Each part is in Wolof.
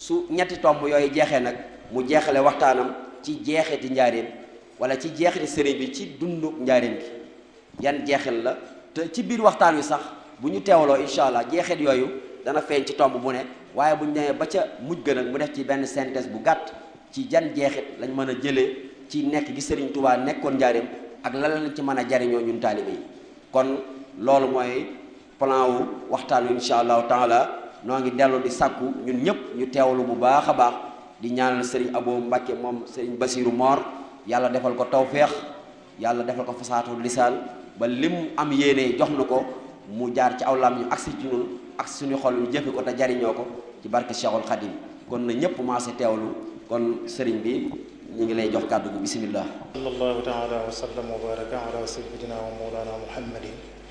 su ñetti tomb yooyu jeexee nag mu jeexale waxtaanam ci jeexiti njaareem wala ci jeexiti sëriñ bi ci dundu njaareem gi yan jeexil la te ci biir waxtaan wi sax bu ñu teewloo incha allah jeexit yooyu dana feeñ ci tomb bu ne waaye bu ñu demee ba ca mujj gën nag mu def ci benn synthèse bu gàtt ci jan jeexit lañ mën a jëlee ci nekk gi sëriñ Touba nekkoon njaareem ak lan lañ ci mën a jariñoo ñun taalibe yi kon loolu mooy plan wu waxtaan wi incha allahu taala noo ngi dellu di sàkku ñun ñëpp ñu teewlu bu baax a baax di ñaanal sëriñ Abo Mbàkke moom sëriñ Basiiru Moor yàlla defal ko tawféex yàlla defal ko fasaatu lisaan ba lim am yéene jox na ko mu jaar ci aw lam ñu agsi ci ñun ak suñu xol ñu jëfe ko te jariñoo ko ci barke Cheikhul Khadim kon na ñëpp maase teewlu kon sëriñ bi ñu ngi lay jox kàddu gu bismillah sallallahu taala wa sallam wa baraka ala sayyidina wa mawlana muhammadin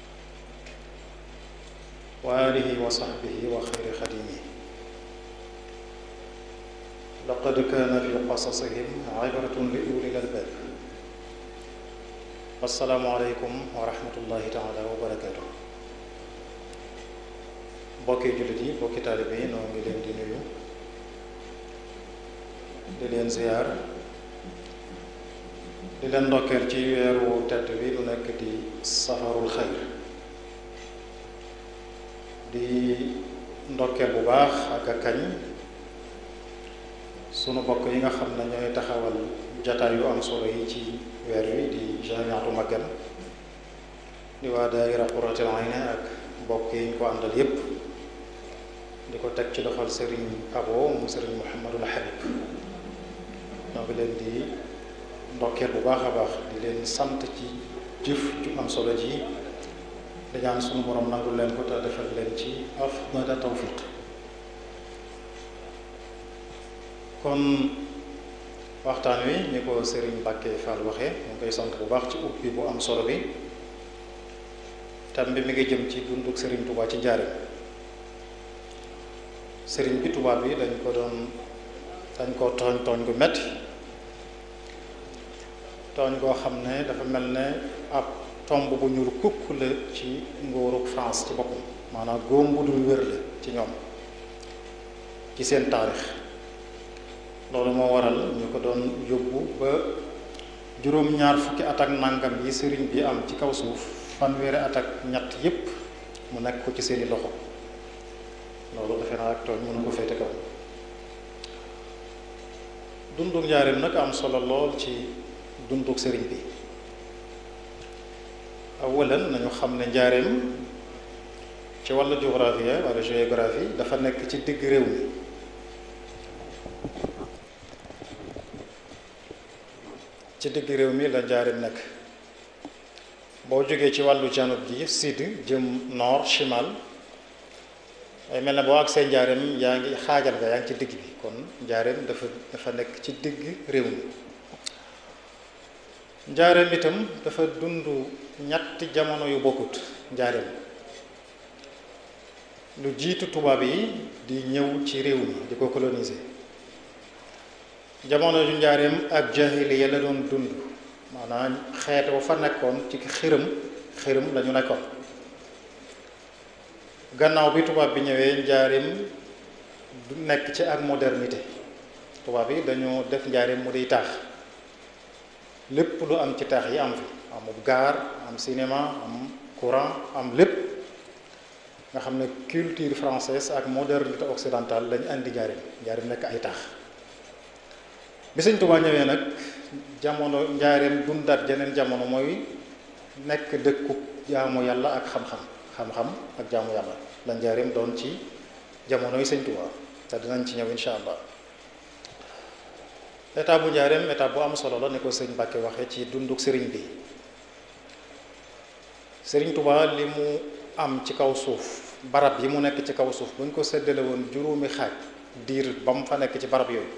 wa alihi wa sahbihi wa xayri xadimi laqad kaana fi qasasihim ibratun li ulil albab assalaamu aleykum wa rahmatullahi taala wa barakatuh bokki jullit yi bokki taalibe yi noo ngi leen di nuyu di leen ziyaar di leen ndokkeel ci weeru tedd bi lu nekk di safarul xayr di ndokkeel bu baax ak a kañ sunu bokk yi nga xam ne ñooy taxawal jataay yu am solo yi ci weer wi di jamiatu Magal di waa daayira Qurratul Ayni ak bokk yi ñu ko àndal yépp di ko teg ci doxal sëriñ Abo mu sëriñ Muhammadul Habib ñoo ngi leen di ndokkeel bu baax a baax di leen sant ci jëf ju am solo ji di ñaan sunu borom nangul leen ko te defal leen ci afdala tawfiq kon waxtaan wi ni ko Serigne Mbacke Fall waxee mu ngi koy sant bu baax ci ubbi bu am solo bi tam bi mi ngi jëm ci dunduk Serigne Touba ci njaareem Serigne bi Touba bi dañ ko doon dañ ko tooñ tooñ gu metti tooñ goo xam ne dafa mel ne ab tomb bu ñuul kukk la ci nguurug France ci boppam maanaam góom bu dul wér la ci ñoom ci seen taarix loolu moo waral ñu ko doon yóbbu ba juróom-ñaar fukki at ak nangam yi sëriñ bi am ci kaw suuf fanweeri at ak ñett yépp mu nekk ko ci seeni loxo loolu defe naa ak tooñ mënu ko féete kaw dunduk njaareem nag am solo lool ci dunduk sëriñ bi awalan nañu xam ne njaareem ci wàllu géographie wala géographie dafa nekk ci digg réew mi ci digg réew mi la njaareem nekk boo jógee ci wàllu janub gi sud jëm nord chimal ay mel ne boo ak see njaareem yaa ngi xaajal nga yaa ngi ci digg bi kon njaareem dafa dafa nekk ci digg réew mi njaareem itam dafa dund ñetti jamono yu bokkut njaareem lu jiitu tubaab yi di ñëw ci réew mi di ko coloniser jamono ju njaareem ak jahiliya la doon dund maanaam xeet wa fa nekkoon ci xërëm xërëm la ñu nekkoon gannaaw bi tubaab bi ñëwee njaareem du nekk ci ak modernité tubaab yi dañoo def njaareem mu di taax lépp lu am ci taax yi am fi amub gaar am cinéma am courant am lépp nga xam ne culture française ak modernité occidentale lañu andi njaareem njaareem nekk ay taax bi sëñ Tuubaa ñëwee nag jamono njaareem dundaat jeneen jamono mooy nekk dëkku jaamu yàlla ak xam-xam xam-xam ak jaamu yàlla la njaareem doon ci jamono yi sëñ Tuubaa te dinañ ci ñëw insha allah état bu njaareem état bu am solo la ni ko sëñ Mbàkke waxee ci dunduk sëriñ bi sëriñ Tuubaa li mu am ci kaw suuf barab yi mu nekk ci kaw suuf bu ñu ko séddale woon juróomi xaaj diir ba mu fa nekk ci barab yooyu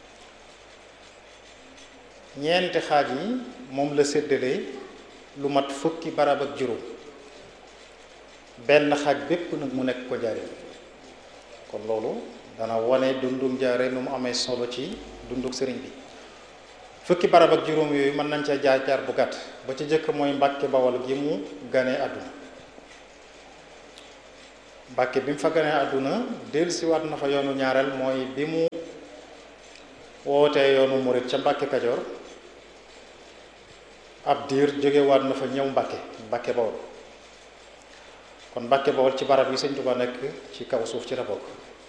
ñeenti xaaj yi moom la séddale lu mat fukki barab ak juróom benn xaaj bépp nag mu nekk ko njaareem kon loolu dana wane dundum njaareem nu mu amee solo ci dunduk sëriñ bi fukki barab ak juróom yooyu mën nañ ca jaar jaar bu gàtt ba ci jëkk mooy Mbàkke Bawol gi mu ganee àdduna Mbàkke bi mu fa ganee àdduna dellusiwaat na fa yoonu ñaareel mooy bi mu wootee yoonu murit ca Mbàkke Kajoor ab diir jógewaat na fa ñëw Mbàkke Mbàkke Bawol kon Mbàkke Bawol ci barab yi Sëñ Tuubaa nekk ci kaw suuf ci la bokk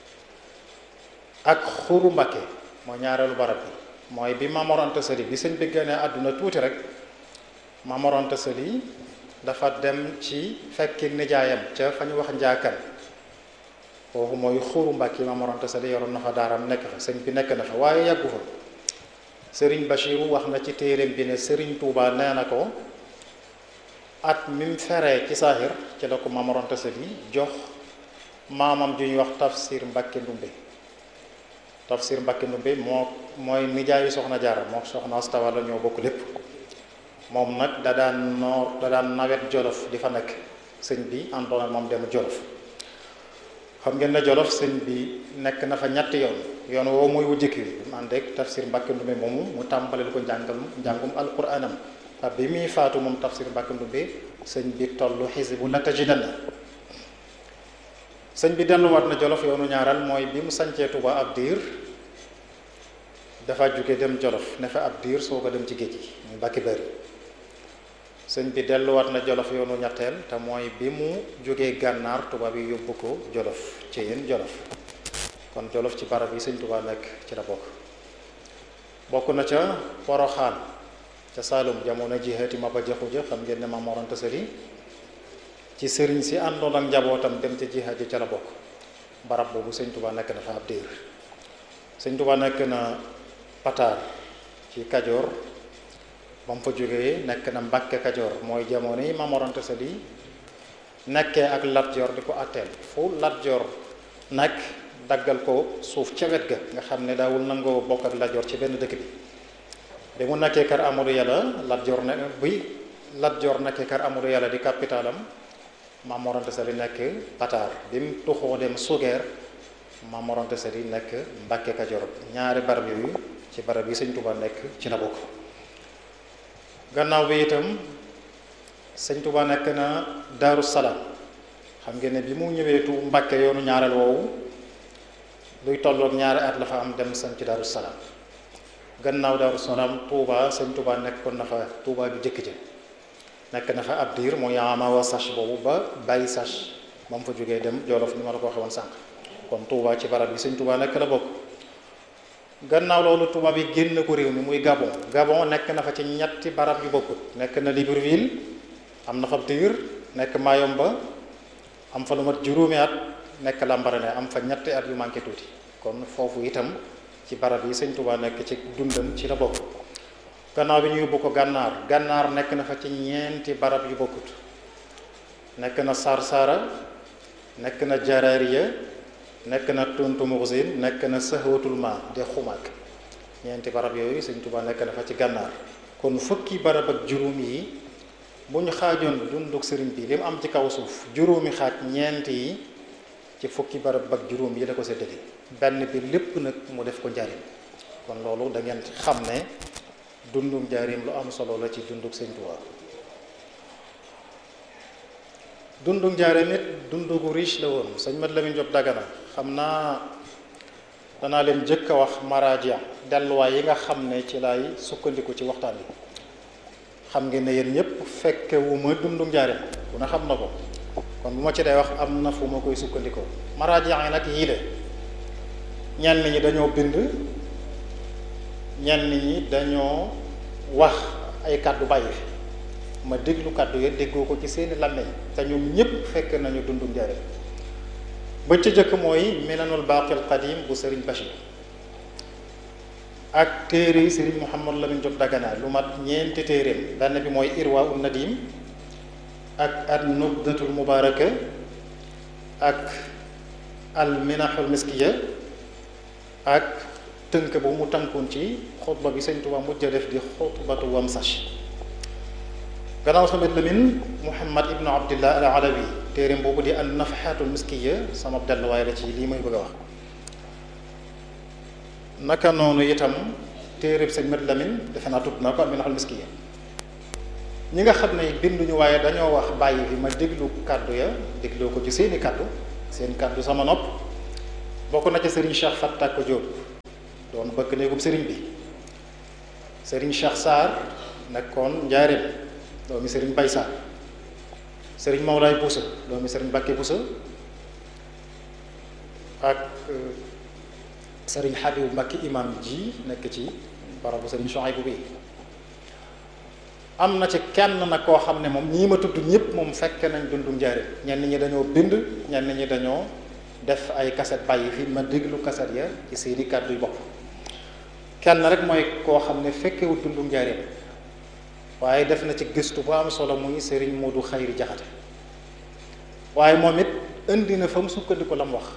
ak xuru Mbàkke mooy ñaareelu barab bi mooy bi Maam Mor Anta Sali bi sëñ bi ganee àdduna tuuti rek Maam Mor Anta Sali dafa dem ci fekki nijaayam ca fa ñu wax njaakan foofu mooy xuru Mbàkke Maam Mor Anta Sali yoroon na fa daaram nekk fa sëñ bi nekk na fa waaye yàggu fa sëriñ Bachiru wax na ci téereem bi ne sëriñ Touba nee na ko at mi mu feree ci saaxir ci la ko Maam Mor Anta Sali jox maamam ju ñuy wax Tafsir Mbàkke Ndumbe Tafsir Mbàkke Ndumbe moo mooy nijaayu soxna Jaara moo soxna Asta Walo ñoo bokk lépp moom nag da daan noor da daan nawet Jolof di fa nekk sëñ bi àndoon ak moom dem Jolof xam ngeen ne Jolof sëñ bi nekk na fa ñetti yoon yoon woo mooy wu jëkk bi mu ànd ak Tafsir Mbàkke Ndumbe moomu mu tàmbaleel ko njàngal njàngum alquraanam ak bi muy faatu moom Tafsir Mbàkke Ndumbe sëñ bi tollu xisbu la tajidanna sëñ bi delluwaat na Jolof yoonu ñaaral mooy bi mu sancee Tuuba ab diir dafa jóge dem Jolof ne fa ab diir soo ko dem ci géej gi muy Mbàkke Bari sëñ bi delluwaat na Jolof yoonu ñetteel te mooy bi mu jógee gànnaar tubaab yi yóbbu ko Jolof ci yéen Jolof kon Jolof ci barab yi sëñ Tuubaa nekk ci la bokk bokk na ca Poroxaan ca Saalum jamono jihaati Maba Jaxu Ja xam ngeen ne Maam Mor Anta Sali ci sëriñ si àndoon ak njabootam dem ca jihaat ji ca la bokk barab boobu sëñ Tuubaa nekk na fa ab diir sëñ Tuubaa nekk na Pataar ci Kajoor ba mu fa jógee nekk na Mbàkke Kajoor mooy jamono yi Maam Mor Anta Sali nekkee ak Lat Joor di ko atteel fu Lat Joor nekk daggal ko suuf ca wet ga nga xam ne daawul nangoo bokk ak Lat Joor ci benn dëkk bi bi mu nekkee kër Amadou Yàlla Lat Joor ne bi Lat Joor nekkee kër Amadou Yàlla di capitalam Maam Mor Anta Sali nekk Pataar bi mu tuxoo dem Sugeer Maam Mor Anta Sali nekk Mbàkke Kajoor ñaari barab yooyu ci barab yi Sëñ Tuubaa nekk ci la bokk gannaaw bi itam Sëñ Tuubaa nekk na Daaru Salaam xam ngeen ne bi mu ñëwee tu Mbàkke yoonu ñaareel woowu luy tolloog ñaari at la fa am dem sañ ci Daaru Salaam gannaaw Daaru Salaam Tuubaa Sëñ Tuubaa nekkoon na fa Tuubaa ju jëkk ja nekk na fa ab diir mooy amawa sach boobu ba bàyyi sach ba mu fa jógee dem Jolof ni ma la ko waxee woon sànq kon Touba ci barab bi sëñ Touba nekk la bokk gannaaw loolu Touba bi génn ko réew mi muy Gabon Gabon nekk na fa ci ñetti barab yu bokkut nekk na Libreville am na fa ab diir nekk Mayomba am fa lu mat juróomi at nekk Lambaréné am fa ñetti at yu manqué tuuti kon foofu itam ci barab yi sëñ Touba nekk ci dundam ci la bokk gannaaw bi ñu yóbbu ko gànnaar gànnaar nekk na fa ci ñeenti barab yu bokkut nekk na Sarsara nekk na Jaraariya nekk na Tuntu Muxsin nekk na Sahwatul Ma de xumaak ñeenti barab yooyu Sëñ Tuubaa nekk na fa ci gànnaar kon fukki barab ak juróom yi bu ñu xaajoon dunduk sëriñ bi li mu am ci kaw suuf juróomi xaaj ñeenti yi ci fukki barab ak juróom yi la ko séddale benn bi lépp nag mu def ko njariñ kon loolu da ngeen xam ne dundum njaarim lu am solo la ci dunduk Sëñ Tuubaa dunduk njaarim it dundu gu riche la woon sëñ Mat Lamin Jóob Dagana xam naa danaa leen jëkk a wax maraaja delluwaay yi nga xam ne ci lay sukkandiku ci waxtaan yi xam ngeen ne yéen ñëpp fekke wu ma dunduk njaarim ku ne xam na ko kon bu ma ci day wax am na fu ma koy sukkandikoo maraaja yi nag yii de ñenn ñi dañoo bind ñenn ñi dañoo wax ay kàddu bàyyi fi ma déglu kàddu ya déggoo ko ci seeni làmmeñ te ñoom ñépp fekk nañu dundu njariñ ba ca jëkk mooy minanul baaqil qadim bu sëriñ Bachir ak téere sëriñ Mouhamad Lamine Diop Dagana lu mat ñeenti téeréem benn bi mooy irwa ul nadim ak al nubdatul mubaraka ak al minahul miskiya ak tënk bu mu tënkoon ci xutba bi sëñ Tuubaa mujj a def di xutbatu wamsach gannaaw tamit Lamin Muhammad ibnu Abdillah al Alawi téereem boobu di an nafaxaatul miskiya sama delluwaay la ci lii may bëgg a wax naka noonu itam téereeb sëñ Mat Lamin defe naa tudd naa ko al minaxul miskiya ñi nga xam ne binduñu waaye dañoo wax bàyyi fi ma déglu kàddu ya dégloo ko ci seeni kàddu seen kàddu sama nopp bokk na ca sëriñ Cheikh Fatak Diop doon bëkk néegub sëriñ bi sëriñ Cheikh Sarr nekkoon njaareem doomi sëriñ Bay Sarr sëriñ Mawlaay Boussa doomi sëriñ Bakke Boussa ak sëriñ Habib Mbacke imam ji nekk ci barabu sëriñ Chouaïbou bi am na ci kenn nag koo xam ne moom ñii ma tudd ñëpp moom fekke nañ dundu njaareem ñenn ñi dañoo bind ñenn ñi dañoo def ay kaset bàyyi fi ma déglu kaset ya ci seeni kàddu yu bopp kenn rek mooy koo xam ne fekkewul dundu njaareem waaye def na ci gëstu bu am solo muy sëriñ Modou Xayri Jaxate waaye moom it indi na fa mu sukkandiku la mu wax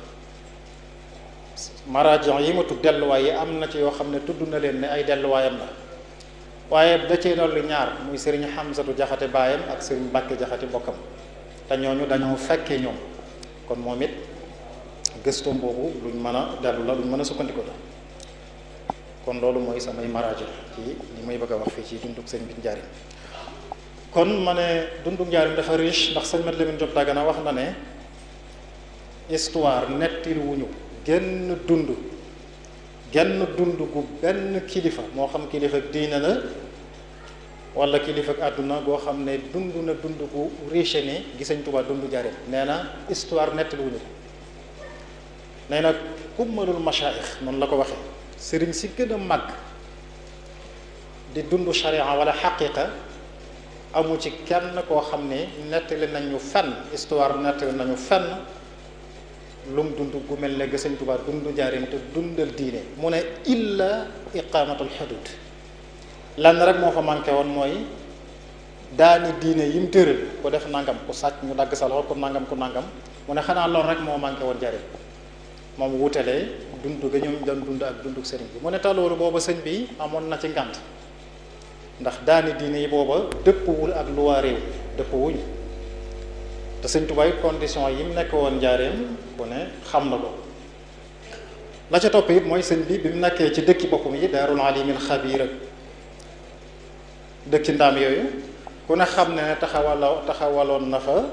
marajon yi ma tudd delluwaay yi am na ci yoo xam ne tudd na leen ne ay delluwaayam la waaye da cee dolli ñaar muy sëriñ Xamsatu Jaxate baayam ak sëriñ Mbàkke Jaxate bokkam te ñooñu dañoo fekkee ñoom kon moom it gëstoom boobu luñ mën a dellu la luñ mën a sukkandiku la kon loolu mooy samay marajo ci li may bëgg a wax fii ci dundug sëñ bi njaarim kon ma ne dundug njaarim dafa riche ndax sëñ Mat Lamin Jóob Dagana wax na ne histoire nettil wuñu genn dund genn dund gu benn kilifa moo xam kilifa diina la wala kilifa àdduna goo xam ne dund na dund gu riche ni gi sëñ Tuubaa dund njaarim nee na histoire nettil wuñu ko nee na kummalul machaayix noonu la ko waxee sëriñ si gën a màgg di dund sharia wala xaqiqa amu ci kenn koo xam ne nettali nañu fenn histoire nettali nañu fenn lum dund gu mel ne ga Sëñ Tuubaa dund njaarim te dundal diine mu ne illa iqamatul xudud lan rek moo fa manqué woon mooy daani diine yim tëral ku def nangam ku sàcc ñu dagg sa loxo ku nangam ku nangam mu ne xanaa loolu rek moo manqué woon njaarim moom wutalee dund ga ñoom doon dund ak dunduk sëriñ bi mu ne taloolu booba sëñ bi amoon na ci ngànt ndax daani diine yi booba dëppwul ak luwaa réew dëpp wuñ te sëñ Tuubaa condition yi mu nekk woon njaareem bu ne xam na ko la ca topp it mooy sëñ bi bi mu nekkee ci dëkki boppam yi daarul alimil xabiir ak dëkki ndaam yooyu ku ne xam ne ne taxawaloo taxawaloon na fa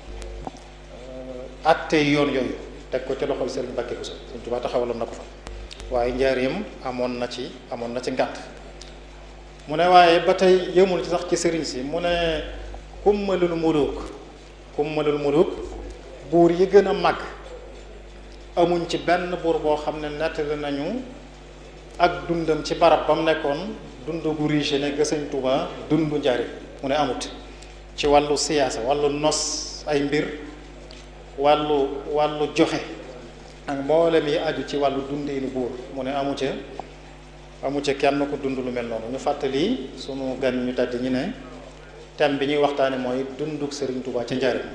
atte yoon yooyu teg ko ci loxol sëriñ Mbàkke Buso sëñ Tuubaa taxawaloon na ko fa waaye njaareem amoon na ci amoon na ci ngànt mu ne waaye ba tey yëmul ci sax ci sëriñ si mu ne kummalul muluk kummalul muluk buur yi gën a mag amuñ ci benn buur boo xam ne nettali nañu ak dundam ci barab ba mu nekkoon dund gu riche ne ga sëñ Tuubaa dundu njaareem mu ne amut ci wàllu siyaasa wàllu nos ay mbir wàllu wàllu joxe ak mboolem yi aju ci wàllu dundeenu buur mu ne amu ca amu ca kenn ko dund lu mel noonu ñu fàttali sunu gan ñu tàdd ñi ne thème bi ñuy waxtaane mooy dunduk Sëriñ Tuubaa ca njaareem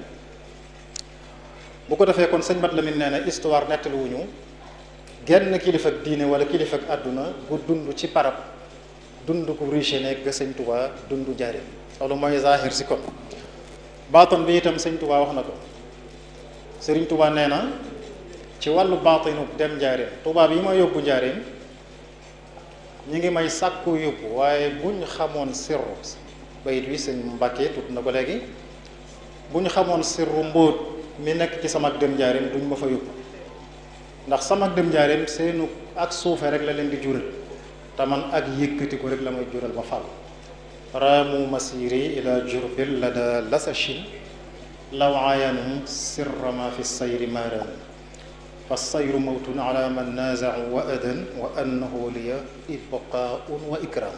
bu ko defee kon sëñ Mat Lamin nee na histoire nettali wuñu genn kilifa ak diine wala kilifa ak àdduna gu dund ci parab dund gu riche ne ga sëñ Tuubaa dund njaareem loolu mooy zahir si kon baaton bi itam sëñ Tuubaa wax na ko sëriñ Tuubaa nee na ci wàllu baatinu dem njaareem tubaab yi ma yóbbu njaareem ñi ngi may sàkku yóbbu waaye buñ xamoon sirru bayit wi sëñ Mbàkke tudd na ko léegi bu ñu xamoon sirru mbóot mi nekk ci sama dem njaareem duñ ma fa yóbbu ndax sama dem njaareem seenu ak suufe rek la leen di jural te man ak yëkkati ko rek la may jural ma fàll raamu masiri ila jurbil la da lasachin law aayanu sirra ma fi sayri maaraan fa sayru mawtun ala man naazau wa adan wa annahu liya ibqaaun wa ikraam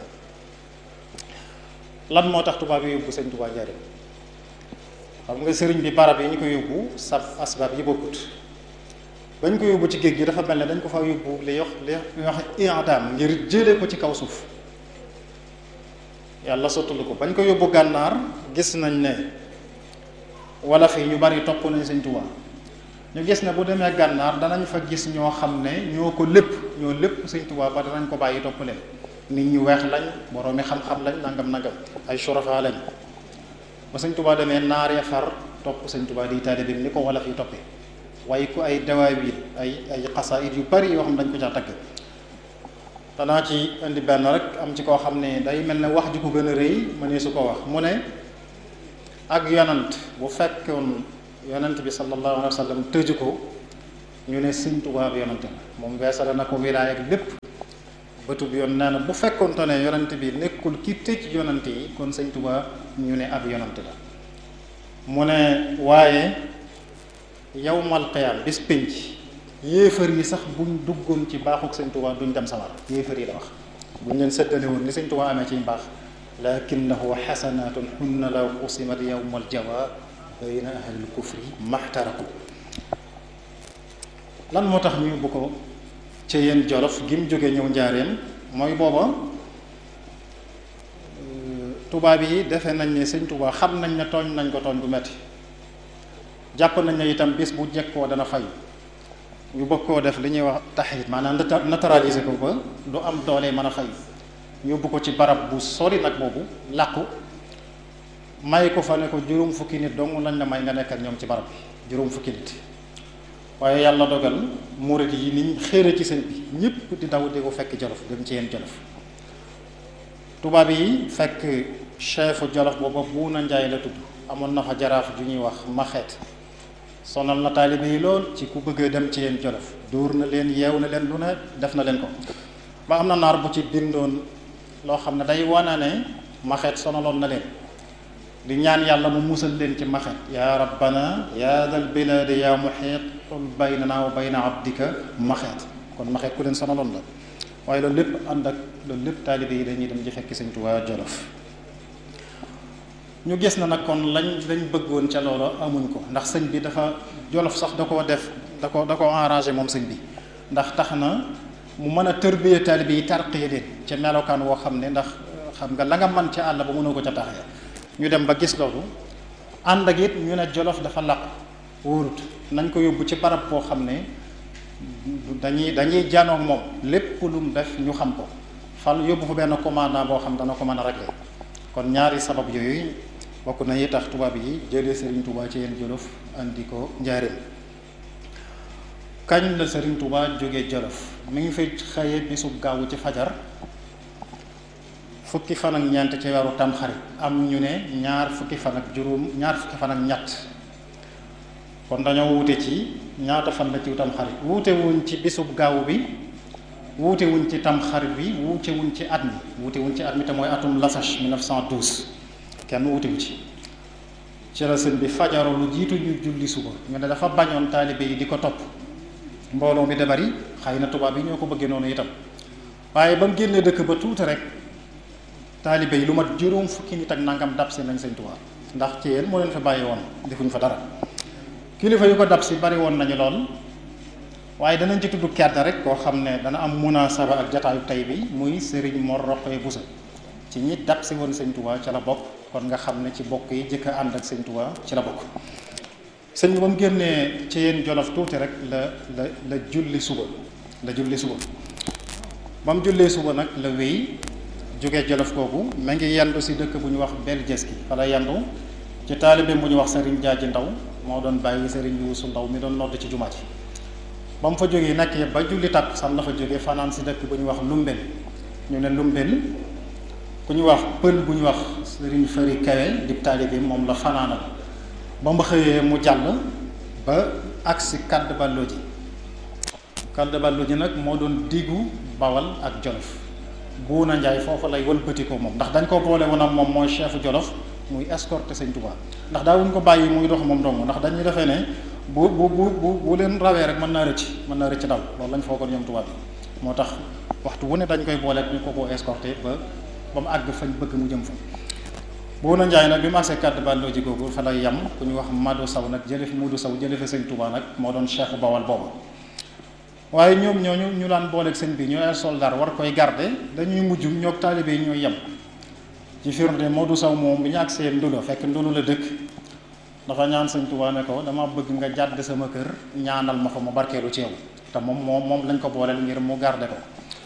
lan moo tax tubaab yi yóbbu sëñ Tuubaa njaareem xam nga sëriñ bi barab yi ñu ko yóbbu sab asbaab yi bokkut bañ ko yóbbu ci géej gi dafa mel ne dañ ko fa yóbbu li yox li wax i'daam ngir jëlee ko ci kaw suuf yàlla sottalu ko bañ ko yóbbu gànnaar gis nañ ne wala fi ñu bari topp nañ sëñ Tuubaa ñu gis ne bu demee gànnaar danañ fa gis ñoo xam ne ñoo ko lépp ñoo lépp sëñ Tuubaa ba danañ ko bàyyi topp leen nit ñu weex lañ boroomi xam-xam lañ nangam nangam ay surafa lañ ba sëñ Tuubaa demee naar ya far topp sëñ Tuubaa di taalibe bi ni ko wala fi toppee waaye ku ay dawaawit ay ay xasaayid yu bari yoo xam ne dañ ko caa tagg danaa ci indi benn rek am ci koo xam ne day mel ne wax ju ko gën a rëy ma ne su ko wax mu ne ak yonant bu fekkoon yonent bi sallallahu alayhi wa sallam tëju ko ñu ne sëñ Tuubaa bi yonent la moom weesale na ko wilaaya ak lépp bëtu bi yoon nee na bu fekkonte ne yonent bi nekkul ki tëj yonent yi kon sëñ Tuubaa ñu ne ab yonent la mu ne waaye yawmal qiyaam bis pénc yéefar yi sax buñ duggoon ci baaxuk sëñ Tuubaa duñ dem sawar yéefar yi la wax buñ leen séddale woon ni sëñ Tuubaa amee ci mbaax lakinnahu xasanatun hunna law qusimat yawmal jawa bayna ahlil kufri maxtaraku lan moo tax ñu bu ko ca yéen jolof gi mu jóge ñëw njaareem mooy booba tubaab yi defe nañ ne sëñ Tuubaa xam nañ ne tooñ nañ ko tooñ bu metti jàpp nañ ne itam bis bu jekkoo dana fay ñu bëgg koo def li ñuy wax taxit maanaam naturaliser ko ba du am doole mën a fay yóbbu ko ci barab bu sori nag boobu làqu may ko fa ne ko juróom fukki nit dong lañ la may nga nekk ak ñoom ci barab bi juróom fukki nit waaye yàlla dogal murid yi niñ xéere ci sëñ bi ñëpp di daw di ko fekk jolof dem ci yeen jolof tubaab yi fekk chefu jolof booba Buuna Njaay la tudd amoon na fa jaraaf ju ñuy wax maxeet sonal na taalibe yi lool ci ku bëgg dem ci yeen jolof dóor na leen yeew na leen lu ne def na leen ko ba am na naar bu ci bindoon loo xam ne day wana ne maxeet sonaloon na leen di ñaan yàlla mu musal leen ci maxet yaa rabbana yaa dal bilaadi yaa muxiit xul baynana wa bayna abdika maxeet kon maxeet ku leen sonaloon la waaye loolu lépp ànd ak loolu lépp taalibe yi dañuy dem ci fekki sëñ Tuubaa Jolof ñu gis na nag kon lañ lañ bëggoon ca loolu amuñ ko ndax sëñ bi dafa Jolof sax da koo def da ko da koo arrangé moom sëñ bi ndax tax na mu mën a tërbiye taalibe yi tarqiye leen ca melokaan woo xam ne ndax xam nga la nga mën ca àll ba mënoo ko ca taxee ñu dem ba gis loolu ànd ak it ñu ne jolof dafa làqu wóorut nañ ko yóbbu ci barab boo xam ne dañuy dañuy janoog moom lépp lu mu def ñu xam ko fal yóbbu fa benn commandant boo xam dana ko mën a régler kon ñaari sabab yooyu bokk na yi tax tubaab yi jëlee Serigne Touba ci yéen jolof andi ko njaareem kañ la Serigne Touba jógee jolof mi ngi fay xëye bisub gaawu ci fajar fukki fan ak ñeent ci weeru tamxarit am ñu ne ñaar fukki fan ak juróom ñaar fukki fan ak ñett kon dañoo wuute ci ñaata fan la ci tamxarit wuute wuñ ci bisub gaaw bi wuute wuñ ci tamxarit bi wuute wuñ ci at mi wuute wuñ ci at mi te mooy atum lasach 1912 kenn wuute wu ci ci la sëñ bi fajaroo lu jiitu ñu julli suba ñu ne dafa bañoon taalibe yi di ko topp mbooloo mi da bari xëy na tubaab yi ñoo ko bëggee noonu itam waaye ba mu génnee dëkk ba tuuti rek taalibe yi lu mat juróom fukki nit ak nangam dab si nañ sëñ Tuubaa ndax ci yéen moo leen fa bàyyi woon defuñ fa dara kilifa yu ko dab si bari woon nañu lool waaye danañ ci tudd kenn rek koo xam ne dana am munaasaba ak jataayu tey bi muy Serigne Mor Roqee Busa ci ñi dab si woon sëñ Tuubaa ca la bokk kon nga xam ne ci bokk yi jëkk a ànd ak sëñ Tuubaa ci la bokk sëñ bi ba mu génnee ci yéen jolof tuuti rek la la la julli suba la julli suba ba mu jullee suba nag la wéy jógee jolof kooku ma ngi yendu si dëkk bu ñu wax Beljeski fa la yendu ci taalibe bu ñu wax Serigne Jaaji Ndaw moo doon bàyyi Serigne Yuusu Ndaw mi doon nodd ci jumaa ji ba mu fa jógee nag ba julli takk san la fa jógee fanaan si dëkk bu ñu wax Lumbel ñu ne Lumbel ku ñu wax pël bu ñu wax Serigne Fari Kawe di taalibe moom la fanaanal ba mu xëyee mu jàll ba agsi Kadd Ballo ji Kadd Ballo ji nag moo doon diggu Bawal ak Jolof Buuna Njaay foofu lay wëlbati ko moom ndax dañ ko boole woon ak moom mooy chef Jolof muy escorter Sëñ Tuubaa ndax daawuñ ko bàyyi muy dox moom dong ndax dañuy defee ne bu bu bu bu bu leen rawee rek mën naa rëcc mën naa rëcc daw loolu lañ foogoon ñoom tubaab bi moo tax waxtu wu ne dañ koy boole ñu ko ko escorter ba ba mu àgg fañ bëgg mu jëm fa Buuna Njaay nag bi mu agsee Kadd Ballo ji googu fa lay yem ku ñu wax Mado Saw nag jële fi Mudu Saw jële fi Sëñ Tuubaa nag moo doon chef Bawal boobu waaye ñoom ñooñu ñu daan booleeg sëñ bi ñooy ay soldat war koy garder dañuy mujj ñoog taalibe yi ñooy yem ci firnde Modou Saw moom bi ñu agsee Ndulo fekk Ndulo la dëkk dafa ñaan sëñ Tuubaa ne ko dama bëgg nga jàdd sama kër ñaanal ma fa ma barkeelu ci yow te moom moom moom lañ ko booleel ngir mu garder ko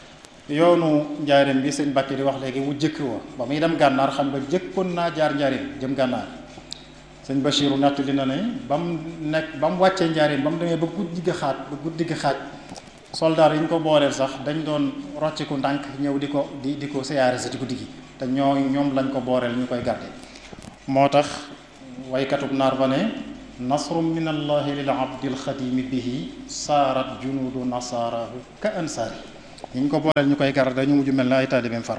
yoonu njaareem bi sëñ Bàkki di wax léegi wu jëkk wa ba muy dem gànnaar xam nga jëkkoon naa jaar njaareem jëm gànnaar sëñ Bachiru nettali na ne ba mu nekk ba mu wàccee njaareem ba mu demee ba guddi gi xaaj ba guddi gi xaaj soldaar yi ñu ko booleel sax dañ doon rocciku ndànk ñëw di ko di di ko siyaare si ci guddi gi te ñoo ñoom lañ ko booleel ñu koy garde moo tax waykatub naar ba ne nasrum min allahi lil abdi alxadimi bihi saarat junuudu nasaarahu ka ansaari ñi ñu ko booleel ñu koy gar dañu mujj mel na ay taalibeem far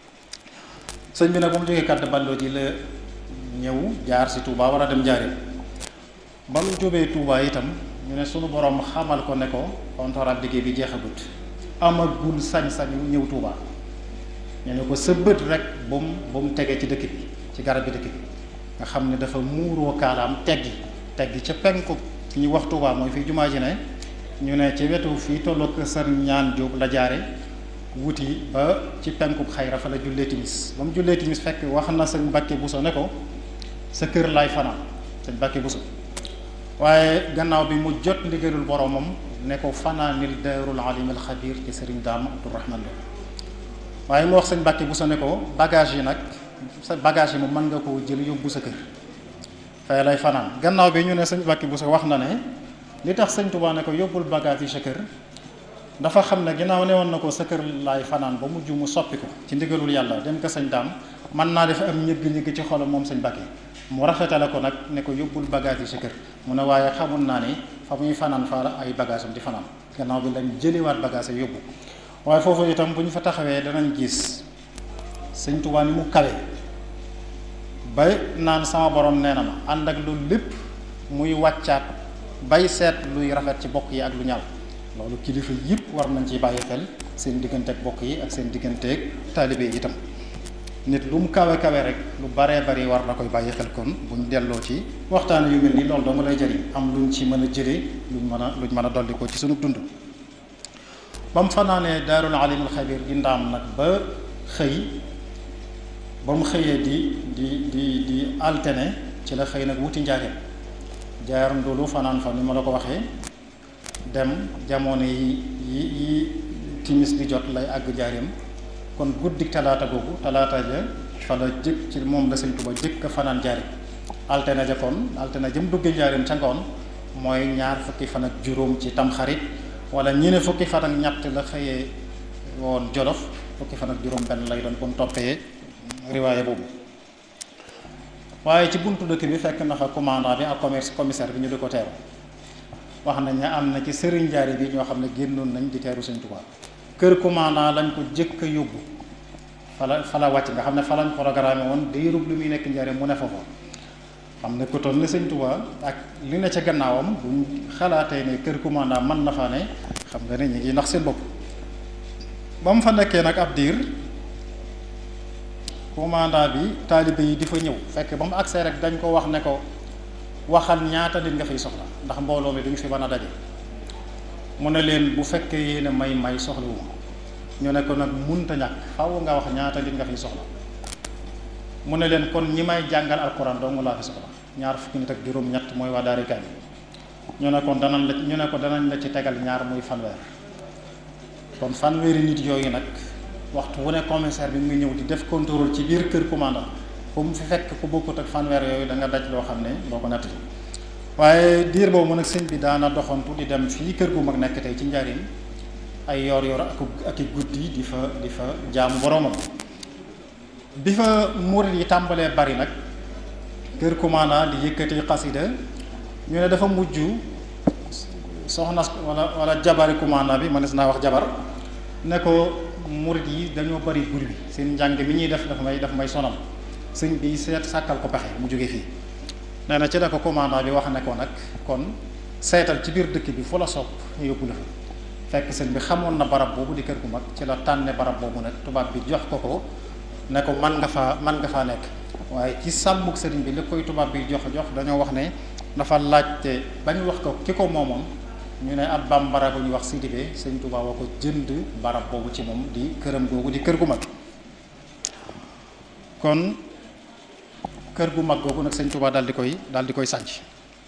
sëñ bi nag ba mu jógee kàdd balloo ji la ñëw jaar si Touba war a dem Njaaréem ba mu jóbee Touba itam ñu ne sunu borom xamal ko ne ko contrat liggéey bi jeexagut amagul sañ-sañu ñëw Touba ñu ne ko sa bët rek ba mu ba mu tegee ci dëkk bi ci garab bi dëkk bi nga xam ne dafa muuroo kaalaam teggi teggi ca penku fi ñu wax Touba mooy fii jumaa ji ne ñu ne ci wetu fii tolloog sër ñaan jóob la jaare wuti ba ci penkub xayra fa la jullee timis ba mu jullee timis fekk wax na sëñ Mbàkke Buso ne ko sa kër laay fanaan sëñ Mbàkke Buso waaye gannaaw bi mu jot ndigalul boromam ne ko fanaanil daarul alim al xabir ci sëriñ daam Abdourahman Lo waaye mu wax sëñ Mbàkke Buso ne ko bagage yi nag sa bagage yi moom mën nga koo jël yóbbu sa kër fay lay fanaan gannaaw bi ñu ne sëñ Mbàkke Buso wax na ne li tax sëñ Tuubaa ne ko yóbbul bagage yi sa kër dafa xam ne ginnaaw ne woon na ko sa kër laay fanaan ba mujj mu soppi ko ci ndigalul yàlla dem ko sëñ daam mën naa def am ñëgg-ñëgg ci xolam moom sëñ Mbàkke mu rafetale ko nag ne ko yóbbul bagage yi sa kër mu ne waaye xamul naa ni fa muy fanaan fa ay bagage am di fanaan gannaaw bi lañ jëliwaat bagage yi yóbbu waaye foofu itam bu ñu fa taxawee danañ gis sëñ Tuubaa ni mu kawe ba naan sama borom nee na ma ànd ak loolu lépp muy wàccaat bay seet luy rafet ci bokk yi ak lu ñaaw loolu kilifa yëpp war nañ ci bàyyi xel seen digganteeg bokk yi ak seen digganteeg taalibe yi itam nit lu mu kawe kawe rek lu baree bari war na koy bàyyi xel kon buñ delloo ci waxtaan yu mel nii loolu dong lay jëriñ am luñ ci mën a jëlee luñ mën a luñ mën a dolli ko ci sunu dund. ba mu fanaanee daarul alimul xabir di ndaam nag ba xëy ba mu xëyee di di di di altene ci la xëy nag wuti njaareem jaar ndulu fanaan fa ni ma la ko waxee. dem jamono yi yi yi timis di jot lay àgg jaareem kon guddik talaata googu talaata ja fa la jëkk ci moom la sëñ Tuba jëkk fanaan jaareem altine ja kon altine jëm duggee jaareem ca ngoon mooy ñaar fukki fan ak juróom ci tamxarit wala ñi ne fukki fan ak ñett la xëyee woon jolof fukki fan ak juróom benn lay doon bu mu toppee riwaaye boobu waaye ci buntu dëkk bi fekk na fa commandant bi ak commerce commissaire bi ñu di ko teeru wax nañ ne am na ci sëriñ jaari bi ñoo xam ne génnoon nañ di teeru sëñ Tuubaa kër commandant lañ ko jëkk a yóbbu fala fala wàcc nga xam ne fa lañ programme woon diirub lu muy nekk njariñ mu ne fa fa xam ne ko toll ne sëñ Tuubaa ak li ne ca gannaawam buñ xalaatee ne kër commandant mën na faa ne xam nga ne ñu ngi nax seen bopp ba mu fa nekkee nag ab diir commandant bi taalibe yi di fa ñëw fekk ba mu agsee rek dañ ko wax ne ko waxal ñaata nit nga fiy soxla ndax mbooloo mi duñ fi mën a daje mu ne leen bu fekkee yéen may may soxlawu ñu ne ko nag munta ñàkk faaw nga wax ñaata nit nga fiy soxla mu ne leen kon ñi may jàngal alquran dong laa fi soxla ñaar fukki nit ak juróom-ñett mooy waa daari kaay ñu ne kon danañ la ñu ne ko danañ la ci tegal ñaar muy fanweer kon fanweeri nit yooyu nag waxtu wu ne commissaire bi mu ngi ñëw di def contrôle ci biir kër commandant fu mu fi fekk ku bokkut ak fanweer yooyu da nga daj loo xam ne boo ko natt waaye diir boobu nag sëñ bi daana doxantu di dem fii kër gu mag nekk tey ci njariñ ay yor yor ak ak i guddi di fa di fa jaamu boromam bi fa murit yi tàmbalee bari nag kër commandant di yëkkati xasida ñu ne dafa mujj soxna wala wala jabari commandant bi mënees naa wax jabar ne ko murit yi dañoo bari buri bi seen njàng mi ñuy def dafa may daf may sonal sëñ bi seet sàkkal ko pexe mu jóge fii nee na ci la ko commandant bi wax ne ko nag kon seetal ci biir dëkk bi fu la sopp ñu yóbbu la fa fekk sëñ bi xamoon na barab boobu di kër gu mag ci la tànne barab boobu nag tubaab bi jox ko ko ne ko man nga faa man nga faa nekk waaye ci sàmmuk sëriñ bi li koy tubaab bi jox jox dañoo wax ne dafa laajte ba ñu wax ko ki ko moomoon ñu ne ab bambara bu ñu wax Sidibé sëñ Tuubaa wa ko jënd barab boobu ci moom di këram googu di kër gu mag kon kër gu mag googu nag sëñ Tuubaa daal di koy daal di koy sànc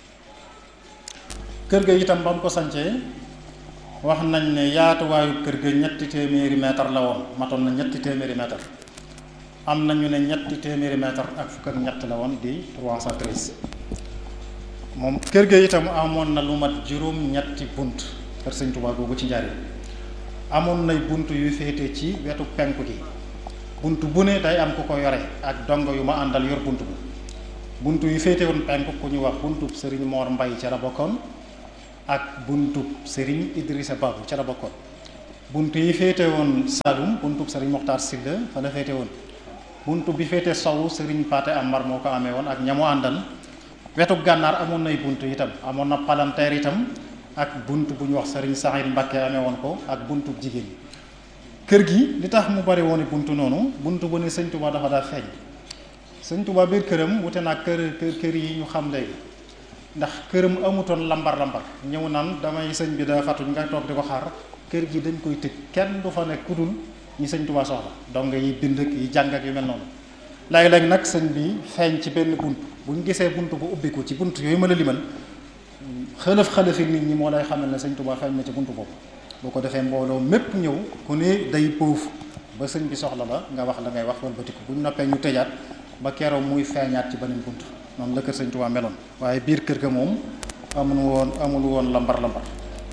kër ga itam ba mu ko sancee wax nañ ne yaatuwaayu kër ga ñetti téeméeri mètre la woon matoon na ñetti téeméeri mètre am na ñu ne ñetti téeméeri mètre ak fukk ak ñett la woon di 313 moom kër ga itam amoon na lu mat juróom-ñetti bunt kër sëñ Tuubaa googu ci njaari amoon nay bunt yu féete ci wetu penku gi bunt bu ne day am ku ko yore ak dongo yu ma àndal yor bunt bu buntu yi féete woon penk ku ñu wax buntub sëriñ Mor Mbay ca la bokkoon ak buntub sëriñ Idrissa Babu ca la bokkoon buntu yi féete woon Saloum buntub sëriñ Moxtaar Silla fa la féete woon buntu bi féete sowu sëriñ Paate Amar moo ko amee woon ak ñamu àndal wetu gànnaar amoon nay buntu itam amoon na palanteer itam ak bunt bu ñu wax sëriñ Saxiir Mbakke amee woon ko ak buntu jigéen ñi kër gi li tax mu bari woon buntu noonu buntu bu ne sëñ Tuba dafa daa feeñ sëñ Tuba biir këram wute naa kër kër kër yi ñu xam léegi ndax këram amutoon lambar lambar ñëw naan damay sëñ bi daa fatuñ nga toog di ko xaar kër gi dañ koy tëj kenn du fa nekk ku dul ñi sëñ Tuba soxla donc yi bind ak yi jàng ak yu mel noonu léeg-léeg nag sëñ bi feeñ ci benn bunt bu ñu gisee bunt bu ubbiku ci bunt yooyu ma la limal xëlëf xëlëfi nit ñi moo lay xamal ne sëñ Tuba feeñ na ci bunt boobu boo ko defee mbooloo mépp ñëw ku ne day poofu ba sëñ bi soxla la nga wax la ngay wax walbatiku bu ñu noppee ñu tëjaat ba keroog muy feeñaat ci beneen bunt noonu la kër sëñ Tuba meloon waaye biir kër ga moom amul woon amul woon lambar lambar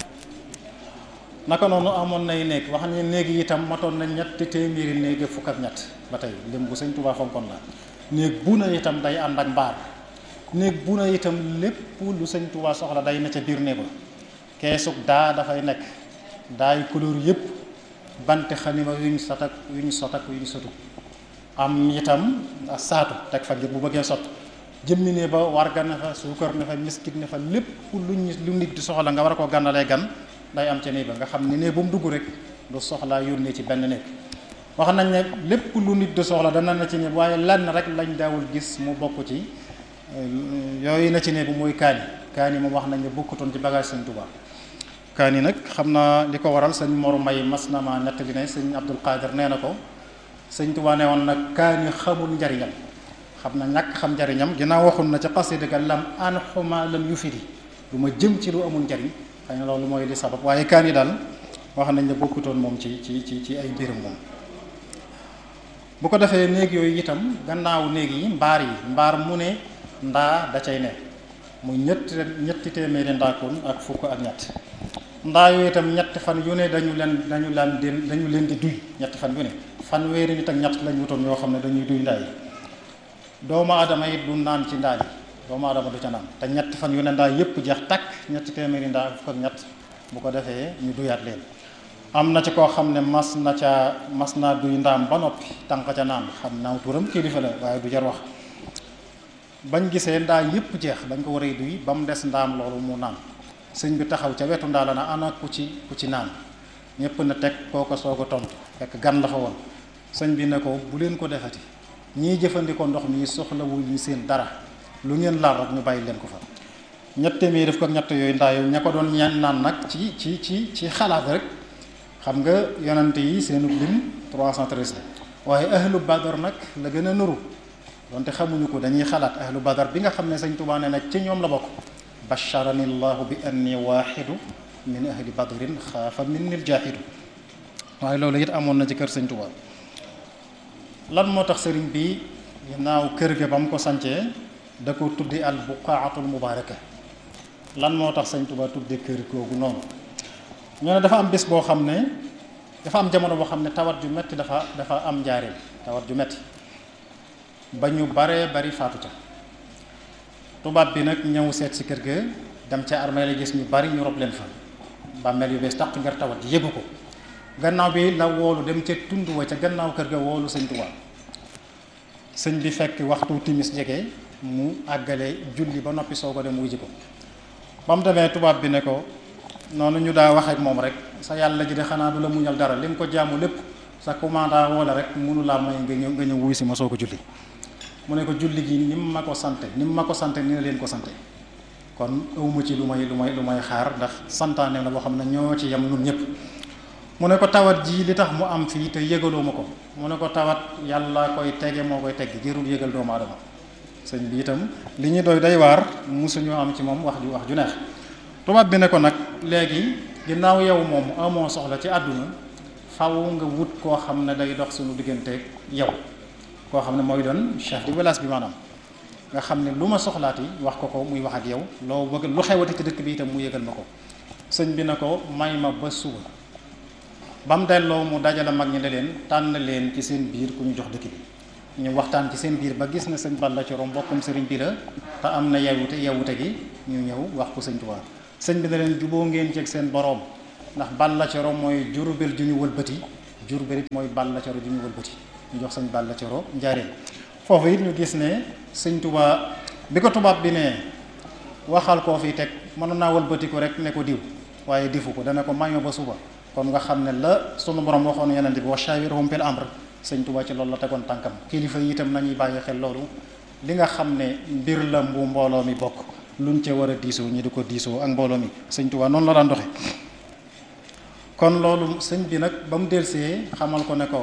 naka noonu amoon nay néeg wax ne néeg yi itam matoon na ñetti téeméeri néeg fukk ak ñett ba tey lim bu sëñ Tuba fonkoon la néeg bu na itam day ànd ak mbaar néeg bu na itam lépp lu sëñ Tuba soxla day na ca biir néeg ba keesug daa dafay nekk daay couleur yëpp bante xanima yuñ sot ak yuñ sot ak yuñ sotu am itam saatu teg fa ngir bu bëggee sot jëmmi ne ba warga ne fa suukar ne fa miskit ne fa lépp luñ lu nit di soxla nga war a koo gànnalee gan day am ca néeg ba nga xam ne ne bu mu dugg rek du soxlaa yónnee ci benn néeg wax nañ ne lépp lu nit di soxla dana na ci néeg waaye lenn rek lañ daawul gis mu bokk ci yooyu na ci néeg bu mooy kaani kaani moom wax nañ ne bokkutoon ci bagage sëñ Tuubaa kaani nag xam naa li ko waral sëñ Mor Mbay mas na ma nettali ne sëñ Abdul Qadir nee na ko sëñ Tuubaa ne woon nag kaani xamul njariñam xam na ñàkk xam njariñam ginnaaw waxoon na ca xasida ga lam an xuma lam yu firi lu ma jëm ci lu amul njariñ xëy na loolu mooy li sabab waaye kaani daal wax nañ ne bokkutoon moom ci ci ci ci ay mbiram moom bu ko defee néeg yooyu itam gannaaw néeg yi mbaar yi mbaar mu ne ndaa da cay ne muy ñetti ñetti téeméeri ndaakoon ak fukk ak ñett ndaa yooyu itam ñetti fan yu ne dañu leen dañu leen di dañu leen di duy ñetti fan yu ne fanweeri nit ak ñett lañ wutoon yoo xam ne dañuy duy ndaa yi doomu aadama it du naan ci ndaa yi doomu aadama du ca naan te ñetti fan yu ne ndaa yépp jeex takk ñetti téeméeri ndaa ak fukk ak ñett bu ko defee ñu duyaat leen am na ci koo xam ne mas na ca mas naa duy ndaam ba noppi tànk ca naan xam naaw turam kilifa la waaye du jar wax bañ gisee ndaa yépp jeex dañ ko war a duy ba mu des ndaam loolu mu naan sëñ bi taxaw ca wetu ndaa la na ana ku ci ku ci naan ñépp na teg koo ko soog a tontu fekk gan la fa woon sëñ bi ne ko bu leen ko defati ñii jëfandikoo ndox mi soxlawul ñu seen dara lu ngeen laal rek ñu bàyyi leen ko fa ñett téeméer def ko ñett yooyu ndaa yooyu ña ko doon ñaan naan nag ci ci ci ci xalaat rek xam nga yonante yi seenu lim 313 la waaye ahlu badar nag la gën a nuru donte xamuñu ko dañuy xalaat ahlu badar bi nga xam ne sëñ Tuubaa ne nag ci ñoom la bokk basharani llahu bi anni waaxidu min ahli badrin xaafa min nil jaaxidu waaye loolu it amoon na ci kër sëñ Tuubaa lan moo tax sëriñ bi ginnaaw kër ga ba mu ko sancee da ko tuddi al buqaatul mubaaraka lan moo tax sëñ Tuubaa tudde kër googu noonu ñoo ne dafa am bés boo xam ne dafa am jamono boo xam ne tawat ju metti dafa dafa am njaareem tawat ju metti ba ñu baree bari faatu ca tubaab bi nag ñëw seet si kër ga dem ca armée la gis ñu bari ñu rob leen fa bàmmeel yu bees tàq ngir tawat ji yëgu ko gannaaw bi la woolu dem ca tund wa ca gannaaw kër ga woolu sëñ Tuubaa sëñ bi fekk waxtu timis jege mu àggale julli ba noppi soo ko dem wuy ji ko ba mu demee tubaab bi ne ko noonu ñu daa wax ak moom rek sa yàlla ji de xanaa du la muñal dara li nga ko jaamu lépp sa commanda wala rek mënu laa may nga ñëw nga ñëw wuy si ma soo ko julli mu ne ko julli gi ni mu ma ko sante ni mu ma ko sante ni na leen ko sante kon awma ci lu may lu may lu may xaar ndax santaane la boo xam ne ñoo ci yem nun ñëpp mu ne ko tawat ji li tax mu am fii te yëgaloo ma ko mu ne ko tawat yàlla koy tege moo koy tegg jërul yëgal doomu aadama sëñ bi itam li ñu doy day waar musuñu am ci moom wax ju wax ju neex tubaab bi ne ko nag léegi ginnaaw yow moom amoo soxla ci àdduna faw nga wut koo xam ne day dox suñu digganteeg yow koo xam ne mooy doon chef de village bi maanaam nga xam ne lu ma soxlaati wax ko ko muy wax ak yow loo bëgg lu xewati ci dëkk bi itam mu yëgal ma ko sëñ bi ne ko may ma ba suba ba mu delloo mu dajale mag ñi ne leen tànn leen ci seen biir ku ñu jox dëkk bi ñu waxtaan ci seen biir ba gis na sëñ Balla Coro mbokkum sëriñ bi la te am na yewute yewute gi ñu ñëw wax ko sëñ Tuubaa sëñ bi na leen juboo ngeen ceeg seen boroom ndax Balla Coro mooy Jurbel ju ñu wëlbati Jurbel it mooy Balla Coro ju ñu wëlbati ñu jox sëñ Balla Coro njaareem foofu it ñu gis ne sëñ Tuubaa bi ko tubaab bi ne waxal koo fi teg mënoon naa wëlbati ko rek ne ko diw waaye difu ko dana ko maño ba suba kon nga xam ne la sunu borom waxoon yonent bi wa shawirhum fil amr sëñ Tuubaa ci loolu la tegoon tànkam kilifa yi itam nañuy bàyyi xel loolu li nga xam ne mbir la mbu mbooloo mi bokk luñ ca war a diisoo ñi di ko diisoo ak mbooloo mi sëñ Tuubaa noonu la daan doxe kon loolu sëñ bi nag ba mu delsee xamal ko ne ko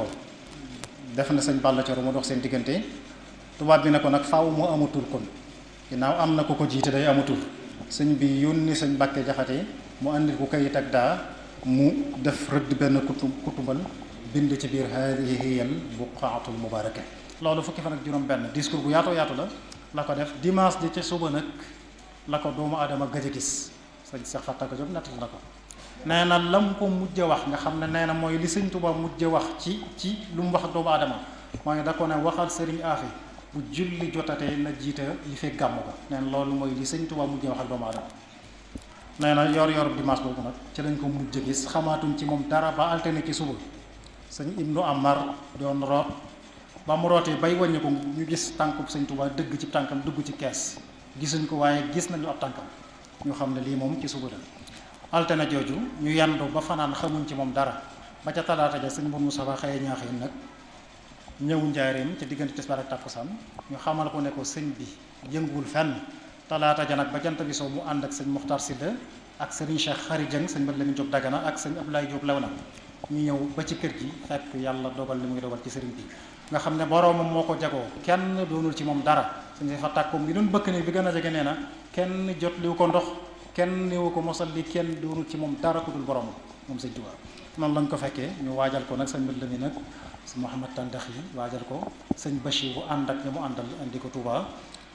def na sëñ Balla Coro mu dox seen diggante tubaab bi ne ko nag faaw mu amatul kon ginnaaw am na ko ko jiite day amatul sëñ bi yónni sëñ Mbàkke Jaxate mu andil ko kayit ak daa mu def rëdd benn kutu kutumbal bind ci biir haadihi hiyal buqaatul mubaaraka loolu fukki fan ak juróom benn discours bu yaatoo yaatu la la ko def dimanche ji ca suba nag la ko doomu aadama gëj a gis sëñ Seex Fatta ko Jóob nettali na ko nee na lam ko mujj wax nga xam ne nee na mooy li sëñ Tuubaa mujj wax ci ci lu mu wax ak doomu aadama mooy da ko ne waxal sëriñ Aafi bu julli jotatee na jiita li fekk gàmm ga nee na loolu mooy li sëñ Tuubaa mujj wax ak doomu aadama nee na yor yor dimanche boobu nag ci lañ ko mujj gis xamaatuñ ci moom dara ba alterné ci suba sëñ Ibnu Amar doon root ba mu rootee bay wàññi ko ñu gis tànkub sëñ Tuubaa dëgg ci tànkam dugg ci kees gisuñ ko waaye gis nañu ab tànkam ñu xam ne lii moom ci suba la altine jooju ñu yandu ba fanaan xamuñ ci moom dara ba ca talaata ja sëñ Mbour Moussa xëye ñaaxin nag ñëw njaareem ca diggante tisbaar ak takkusaan ñu xamal ko ne ko sëñ bi yënguwul fenn talaata ja nag ba jant bi soo mu ànd ak sëñ Muxtar Silla ak sëriñ Cheikh Xari Jëng sëñ Mat Lamin Jóob Dagana ak sëñ Abdoulaye Jóob Lewna ñu ñëw ba ci kër gi fekk yàlla dogal li muy dogal ci sëriñ bi nga xam ne boroomam moo ko jagoo kenn doonul ci moom dara sëñ fa tàkkoom bi doon bëkk ni bi gën a jege nee na kenn jot liwu ko ndox kenn niwu ko mosal li kenn doonul ci moom dara ku dul boroomam moom sëñ Tuubaa noonu lañ ko fekkee ñu waajal ko nag sëñ Mat Lamin nag sëñ Mouhamad Tandax yi waajal ko sëñ Bachir bu ànd ak ñi mu àndal indi ko Touba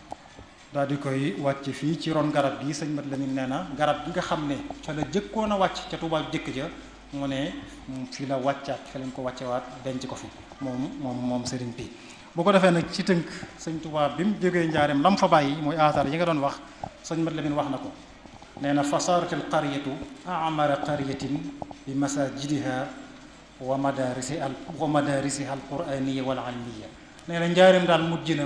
daal di koy wàcc fii ci ron garab gi sëñ Mat Lamin nee na garab gi nga xam ne ca la jëkkoon a wàcc ca Touba jëkk ja mu ne fii la wàccaat fi lañ ko wàccewaat denc ko fi moom moom moom sëriñ bi bu ko defee nag ci tënk sëñ Touba bi mu jógee njaareem lam fa bàyyi mooy aasar yi nga doon wax sëñ Mat Lamin wax na ko nee na fasaaratil qaryatu amara qaryatin bi masajidiha wa madarisi al wa madarisi al quraniya wal almiya nee na njaareem daal mujj na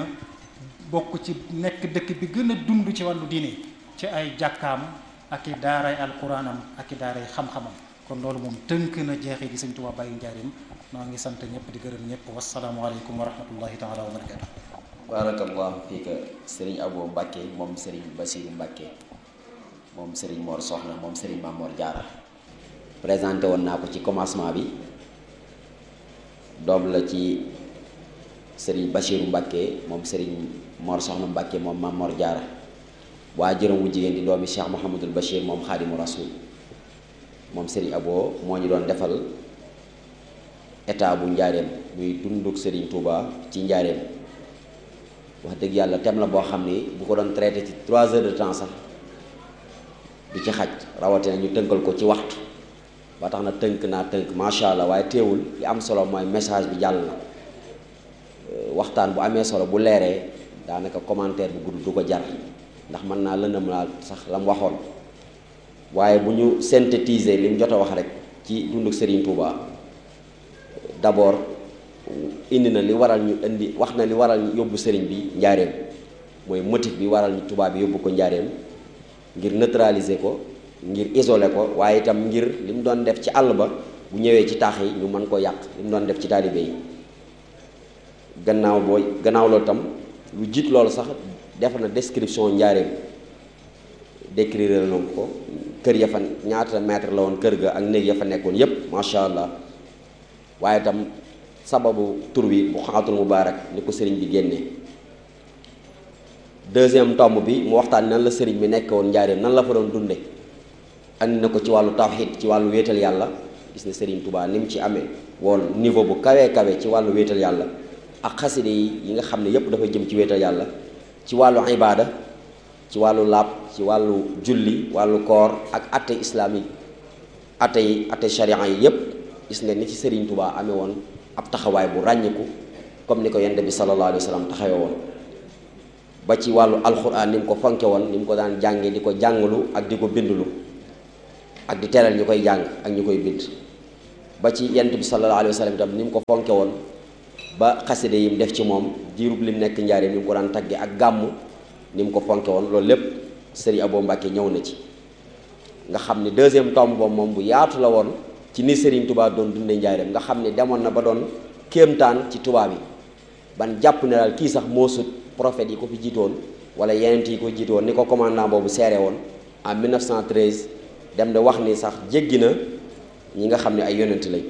bokk ci nekk dëkk bi gën a dund ci wàllu diine ci ay jàkkaam ak i daaray alquranam ak i daaray xam-xamam kon loolu moom tënk na jeexee gi sëñ Tuubaa bàyyi njaareem noo ngi sant ñëpp di gërëm ñëpp wasalaamualeykum wa rahmatullahi taala wa barakatu barakallahu fiika sëriñ Abo Mbàkke moom sëriñ Basiru Mbàkke moom sëriñ Mor Soxna moom sëriñ Mamor Jaara présenté woon naa ko ci commencement bi doom la ci sëriñ Basiru Mbàkke moom sëriñ Mor Soxna Mbàkke moom Mamor Jaara waa jërëm wu jigéen di doomi Cheikh Mouhamadul Bachir moom Xaadimu Rasul moom sëriñ Abo moo ñu doon defal état bu njaareem muy dunduk sëriñ Touba ci njaareem wax dëgg yàlla thème la boo xam ni bu ko doon traité ci trois heures de temps sax du ci xaj rawatina ñu tënkal ko ci waxtu ba tax na tënk naa tënk macha allah waaye teewul li am solo mooy message bi jàll na waxtaan bu amee solo bu leeree daanaka commentaire bu gudd du ko jar ndax mën naa lëndëm laa sax la mu waxoon waaye bu ñu synthétiser li mu jot a wax rek ci dunduk Serigne Touba d'abord indi na li waral ñu indi wax na li waral ñu yóbbu Serigne bi njaareem mooy motif bi waral ñu Touba bi yóbbu ko njaareem ngir neutraliser ko ngir isoler ko waaye itam ngir li mu doon def ci àll ba bu ñëwee ci taax yi ñu mën ko yàq li mu doon def ci taalibe yi gannaaw booy gannaaw loolu tam lu jiit loolu sax def na description njaareem décrire na ko kër ya fa ñaata mètre la woon kër ga ak néeg ya fa nekkoon yépp macha allah waaye tam sababu tur wi bu xaatul mubaarak ni ko sëriñ bi génnee deuxième tomb bi mu waxtaan nan la sëriñ bi nekk woon njaareem nan la fa doon dunde andi na ko ci wàllu tawxiid ci wàllu wéetal yàlla gis ne sëriñ Touba ni mu ci amee woon niveau bu kawee kawe ci wàllu wéetal yàlla ak xaside yi yi nga xam ne yépp dafa jëm ci wéetal yàlla ci wàllu ibaada ci wàllu laab ci wàllu julli wàllu koor ak atte islamique atte yi atte sharia yi yépp gis nga ni ci sëriñ Touba amee woon ab taxawaay bu ràññiku comme ni ko yonent bi sallallahu alayhi wa sallam taxawe woon ba ci wàllu alxuraan ni mu ko fonke woon ni mu ko daan jànge di ko jàngalu ak di ko bindulu ak di teral ñu koy jàng ak ñu koy bind ba ci yonent bi sallallahu alayhi wa sallam itam ni mu ko fonke woon ba xaside yi mu def ci moom diirub lim nekk njaaree ni mu ko daan tagge ak gàmm ni mu ko fonke woon loolu lépp sëriñ Abo Mbàkke ñëw na ci nga xam ne deuxième tombe boobu moom bu yaatu la woon ci ni sëriñ tubaab doon dunde njaareem nga xam ne demoon na ba doon kéemtaan ci tubaab yi ban jàpp ne daal kii sax moo sut prophète yi ko fi jiitoon wala yeneen yi ko jiitoon ni ko commandant boobu seere woon en 1913 dem de wax ni sax jéggi na ñi nga xam ne ay yonent lañ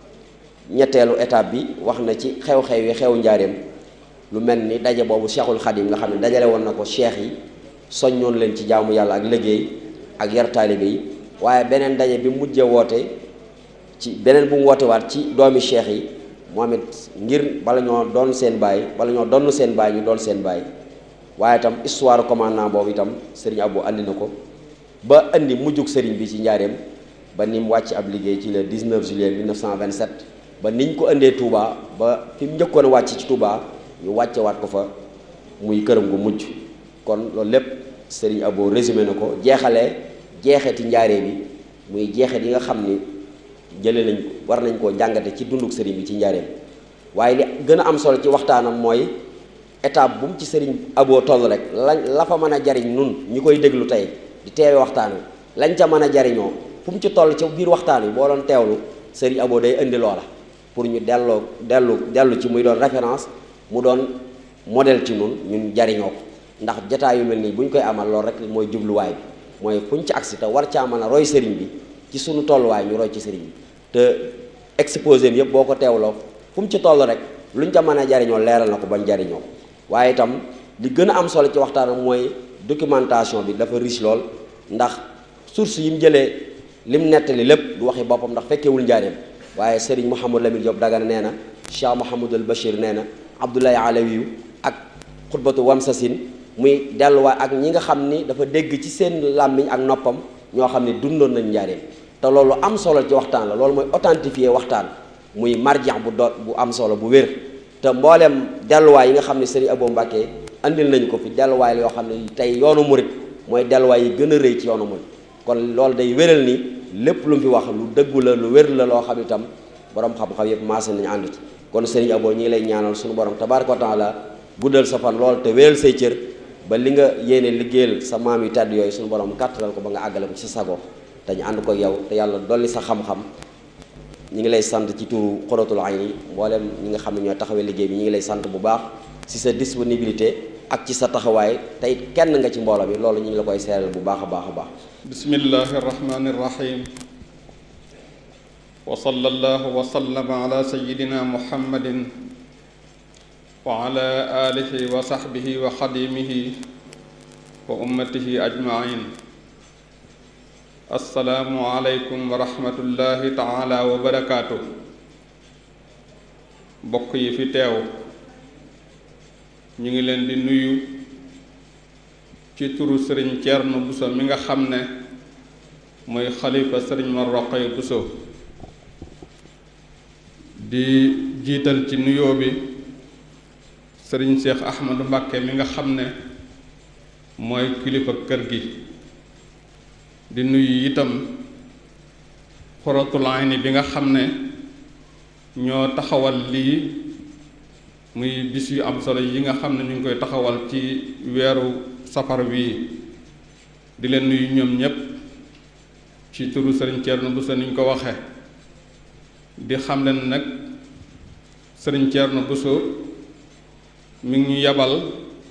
ñetteelu étape bi wax na ci xew-xew yi xew njaareem lu mel ni daje boobu cheikhul xadim nga xam ne dajale woon na ko cheikh yi soññoon leen ci jaamu yàlla ak liggéey ak yar taalibe yi waaye beneen daje bi mujje woote ci beneen bu mu woote waat ci doomi cheikh yi moom it ngir bala ñoo doon seen baay bala ñoo donn seen baay ñu doon seen baay waaye itam histoire commandant boobu itam sëriñ Abo andi na ko ba andi mujjug sëriñ bi ci njaareem ba ni mu wàcc ab liggéey ci le 19 juillet 1927 ba niñ ko indee Touba ba fi mu njëkkoon a wàcc ci Touba ñu wàcce waat ko fa muy këram gu mujj kon loolu lépp sëriñ Abo résumé na ko jeexalee jeexeti njaaree bi muy jeexet yi nga xam ni jëlee nañ war nañ koo jàngate ci dunduk sëriñ bi ci njaareem waaye li gën a am solo ci waxtaanam mooy étape bu mu ci sëriñ Abo toll rek lañ la fa mën a jariñ nun ñi koy déglu tey di teewe waxtaan wi lañ ca mën a jariñoo fu mu ci toll ci biir waxtaan wi boo doon teewlu sëriñ Abo day indi loola pour ñu delloo dellu dellu ci muy doon référence mu doon modèle ci nun ñun jariñoo ko ndax jataay yu mel nii bu ñu koy amal loolu rek mooy jubluwaay bi mooy fu ñu ci agsi te war caa mën a roy sëriñ bi ci sunu tolluwaay ñu roy ci sëriñ bi te exposé bi yëpp boo ko teewloo fu mu ci toll rek lu ñu ca mën a jariñoo leeral na ko bañ jariñoo ko waaye itam li gën a am solo ci waxtaanam mooy documentation bi dafa riche lool ndax source yi mu jëlee lim nettali lépp du waxi boppam ndax fekkewul njaareem waaye sëriñ Mouhamadou Lamine Diop Dagana nee na Cheikh Mouhamadul Bachir nee na Abdoulaye Alawiyu ak xutbatu Wamsasin muy delluwaay ak ñi nga xam ni dafa dégg ci seen làmmiñ ak noppam ñoo xam ne dundoon nañ njaareem te loolu am solo ci waxtaan la loolu mooy authentifier waxtaan muy marjax bu do bu am solo bu wér te mbooleem delluwaay yi nga xam ne sëriñ Abo Mbàkke andil nañ ko fi delluwaay la yoo xam ne tey yoonu murit mooy delluwaay yi gën a rëy ci yoonu murit kon loolu day wéral ni lépp lu mu fi wax lu dëggu la lu wér la loo xam itam borom xam-xam yëpp maase nañu ànd ci kon sëriñ Abo ñi ngi lay ñaanal suñu borom tabaaraka wa taala guddal sa fan lool te wéral say cër ba li nga yéene liggéeyal sa maam yu tàdd yooyu suñu borom kàttalal ko ba nga àggale ko ci sa sago te ñu ànd ko yow te yàlla dolli sa xam-xam ñi ngi lay sant ci turu Xuratul Ayni mboolem ñi nga xam ne ñoo taxawee liggéey bi ñi ngi lay sant bu baax ci sa disponibilité ak ci sa taxawaay tey kenn nga ci mbooloo bi loolu ñu ngi la koy seeral bu baax a baax a baax bismillahi irrahmani irrahim wa sallallahu wa sallama ala sayidina muhammadin wa ala alihi wa sahbihi wa xadimihi wa ummatihi ajmain assalaamu aleykum wa rahmatullahi taala wa barakaatu bokk yi fi teew ñu ngi leen di nuyu ci turu sëriñ Ceerno Buso mi nga xam ne mooy xalifa sëriñ Mor Roqaya Buso di jiital ci nuyoo bi sëriñ Cheikh Ahmadou Mbàkke mi nga xam ne mooy kilifa kër gi di nuyu itam Xuratul Ayni bi nga xam ne ñoo taxawal lii muy bis yu am solo yi nga xam ne ñu ngi koy taxawal ci weeru safar wii di leen nuyu ñoom ñépp ci turu sëriñ Thierno Bousso ni ñu ko waxe di xam leen nag sëriñ Thierno Bousso mi ngi ñu yabal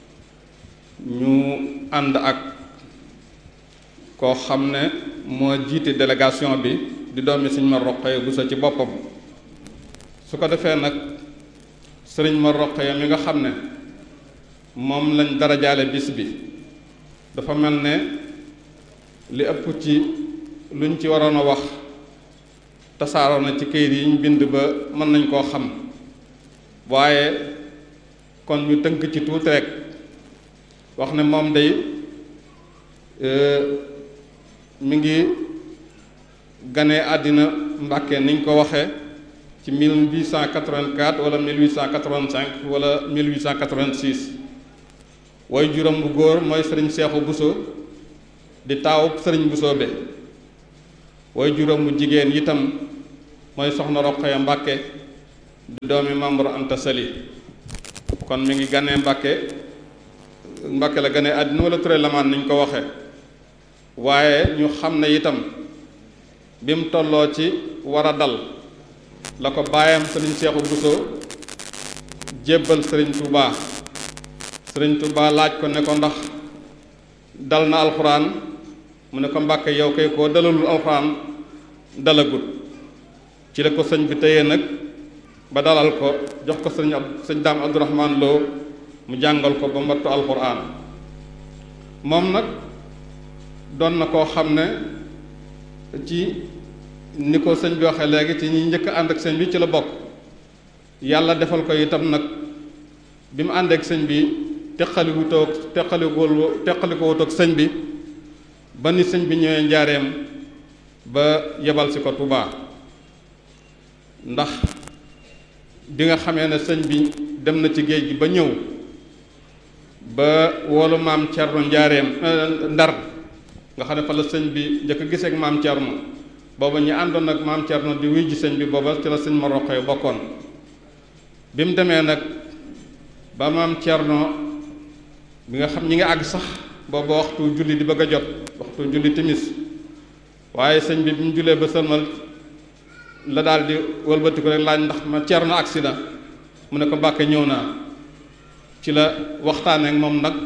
ñu ànd ak koo xam ne moo jiite délégation bi di doomi sëriñ Mor Roqaya Bousso ci boppam su ko defee nag sëriñ Mor Roqaya mi nga xam ne moom lañ darajaale bis bi dafa mel ne li ëpp ci luñ ci waroon a wax tasaaroo na ci këyit yi ñu bind ba mën nañ koo xam waaye kon ñu tënk ci tuuti rek wax ne moom day mi ngi gane àddina Mbàkke niñ ko waxe ci 1884 wala 1885 wala 1886 way juróom bu góor mooy sëriñ Seexu Buso di taawub sëriñ Buso be way juróom bu jigéen itam mooy soxna Roqaya Mbàkke di doomi Mamor Anta Sali kon mi ngi ganee Mbàkke Mbàkke la ganee àddina wala Ture Lamaan niñ ko waxe waaye ñu xam ne itam bi mu tolloo ci war a dal la ko baayam sëriñ Seexu Buso jébbal sëriñ Tuubaa sëriñ Tuubaa laaj ko ne ko ndax dal na alxuraan mu ne ko Mbàkke yow kay koo dalalul alxuraan dalagut ci la ko sëñ bi téye nag ba dalal ko jox ko sëñ ab sëñ daam Abdourahman Lo mu jàngal ko ba mbattu alxuraan moom nag doon na koo xam ne ci ni ko sëñ bi waxee léegi ci ñi njëkk ànd ak sëñ bi ci la bokk yàlla defal ko itam nag bi mu ànd ak sëñ bi teqaliku toog teqalikoo teqalikoo toog sëñ bi ba ni sëñ bi ñëwee njaareem ba yebal si ko Tuubaa ndax bi nga xamee ne sëñ bi dem na ci géej gi ba ñëw ba woolu maam Cerno njaareem ndar nga xam ne fa la sëñ bi njëkk a gisee ak maam Cerno booba ñi àndoon ak maam Cerno di wuy ji sëñ bi booba ci la sëñ ma roqee bokkoon bi mu demee nag ba maam Cerno bi nga xam ñi nga àgg sax booba waxtu julli di bëgg a jot waxtu julli timis waaye sëñ bi bi mu jullee ba sëlmal la daal di wëlbati ko rek laaj ndax ma Cerno agsi na mu ne ko Mbàkke ñëw naa ci la waxtaanee ak moom nag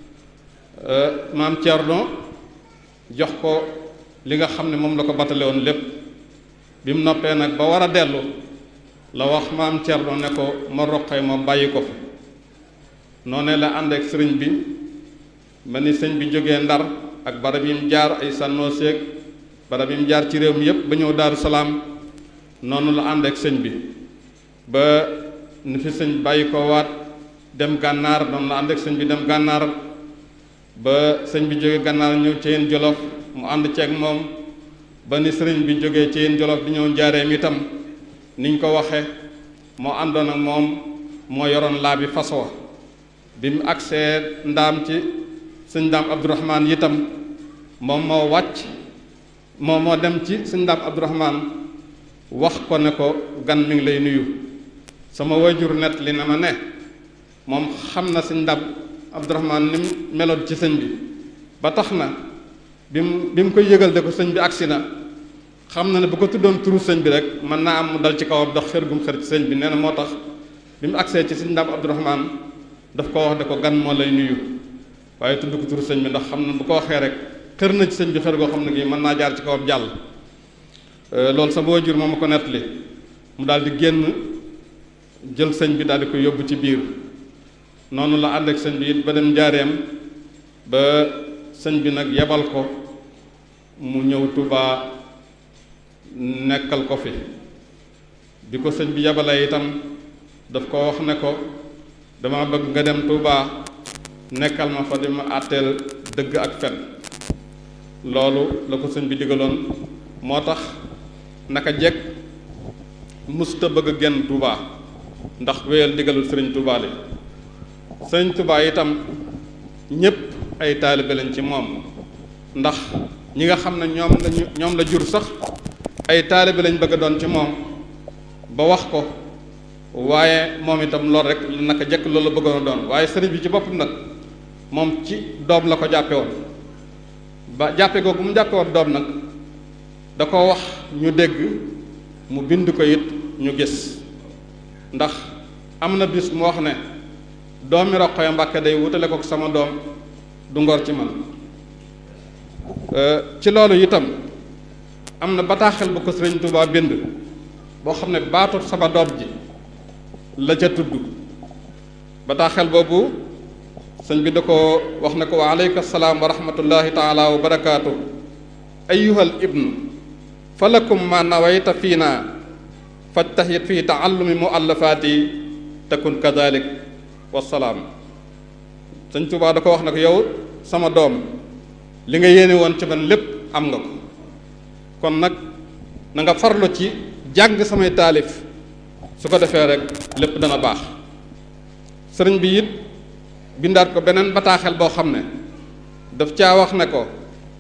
maam Cerno jox ko li nga xam ne moom la ko batale woon lépp bi mu noppee nag ba war a dellu la wax maam Cerno ne ko ma roqee ma bàyyi ko fa noonee la ànd ak sëriñ bi ma ni sëñ bi jógee ndar ak barab yi mu jaar ay sànnoo seeg barab yi mu jaar ci réew mi yépp ba ñëw daaru salaam noonu la ànd ak sëñ bi ba ni fi sëñ bàyyi ko waat dem gànnaar noonu la ànd ak sëñ bi dem gànnaar ba sëñ bi jógee gànnaar ñëw ci yéen jolof mu ànd ceeg moom ba ni sëriñ bi jógee ci yéen jolof di ñëw njaareem itam niñ ko waxe moo àndoon ak moom moo yoroon laa bi fas wa bi mu agsee ndaam ci sëñ ndaam abdourahman itam moom moo wàcc moo moo dem ci sëñ ndaam abdourahman wax ko ne ko gan mi ngi lay nuyu sama wayjur net li na ma ne moom xam na sëñ ndaam abdourahman ni mu meloon ci sëñ bi ba tax na bi mu bi mu koy yëgal de ko sëñ bi agsi na xam na ne bu ko tuddoon turu sëñ bi rek mën naa am mu dal ci kawam dox xër gum xër ci sëñ bi nee na moo tax bi mu agsee ci sëñ ndaam abdourahman daf ko wax de ko gan moo lay nuyu waaye tudd ko turu sëñ bi ndax xam na bu ko waxee rek xër na ci sëñ bi xër goo xam ne gi mën naa jaar ci kawam jàll loolu sama waajur moo ma ko nettali mu daal di génn jël sëñ bi daal di ko yóbbu ci biir noonu la ànd ak sëñ bi it ba dem njaareem ba sëñ bi nag yebal ko mu ñëw Tuubaa nekkal ko fi bi ko sëñ bi yebalee itam daf ko wax ne ko dama bëgg nga dem Tuubaa nekkal ma fa di ma àtteel dëgg ak fen loolu la ko sëñ bi digaloon moo tax naka jekk musta bëgg a génn Tuubaa ndax wéyal digalul sëriñ Tuubaa li sëriñ Tuubaa itam ñépp ay taalibe lañ ci moom ndax ñi nga xam ne ñoom lañu ñoom la jur sax ay taalibe lañ bëgg a doon ci moom ba wax ko waaye moom itam loolu rek naka jekk loolu la bëggoon a doon waaye sëriñ bi ci boppam nag moom ci doom la ko jàppe woon ba jàppe googu mu jàppe woon doom nag da ko wax ñu dégg mu bind ko it ñu gis ndax am na bis mu wax ne doomi Roqaya Mbàkke day wutale ko sama doom du ngor ci man ci loolu itam am na bataaxel bu ko sëriñ Tuubaa bind boo xam ne baatu sama doom ji la ca tudd bataaxel boobu sëñ bi da ko wax ne ko wa aleyka salaam wa rahmatullahi taala wa barakaatu ayuhal ibnu falakum ma nawayta fii naa fajtahit fii taallumi muallafaati takun kadalik wasalaam sëñ Tuubaa da ko wax ne ko yow sama doom li nga yéene woon ci man lépp am nga ko kon nag na nga farlu ci jàng samay taalif su ko defee rek lépp dana baax sëriñ bi it bindaat ko beneen bataaxel boo xam ne daf caa wax ne ko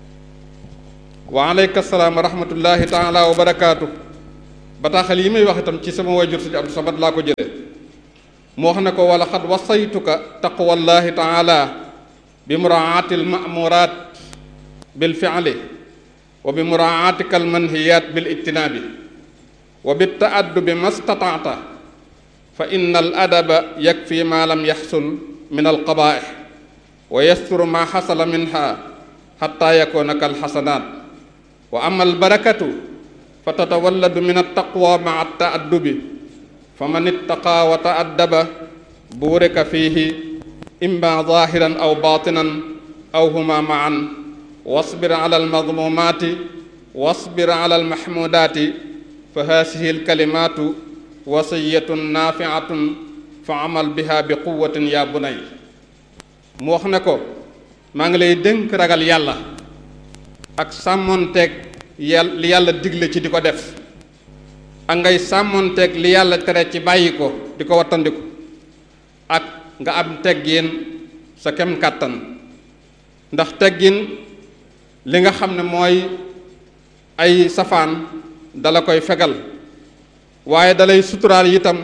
wa aleyka salaam wa rahmatullahi taala wa barakaatu bataaxel yi may wax itam ci sama wayjur sëñ Abdou Samad laa ko jëlee mu wax ne ko wala xad wasaytuka taqwallahi taala bi muraati almamurat bil fi'li wa bi muraatika almanhiyat bil ijtinaabi wa bi taaddubi ma stataata fa inna al adaba yakfi ma lam yaxsul min alqabaih wa yasturu ma xasala minha xatta yakuna kal xasanaat wa ama albarakatu fa tatawalladu min altaqwa maa taaddubi fa man ittaqa wa taaddaba buurika fiihi imma zahiran aw batinan aw huma maan wasbir ala almadmumaati wasbir ala almahmudaati fa haasihi alkalimaatu wasiyatun naafiatun fa amal biha bi quwatin yaa bunay mu wax ne ko maa ngi lay dénk ragal yàlla ak sàmmoonteeg yàlla li yàlla digle ci di ko def ak ngay sàmmoonteeg li yàlla tere ci bàyyi ko di ko wattandiku ak nga am teggin sa kem kàttan ndax teggin li nga xam ne mooy ay safaan dala koy fegal waaye dalay suturaal itam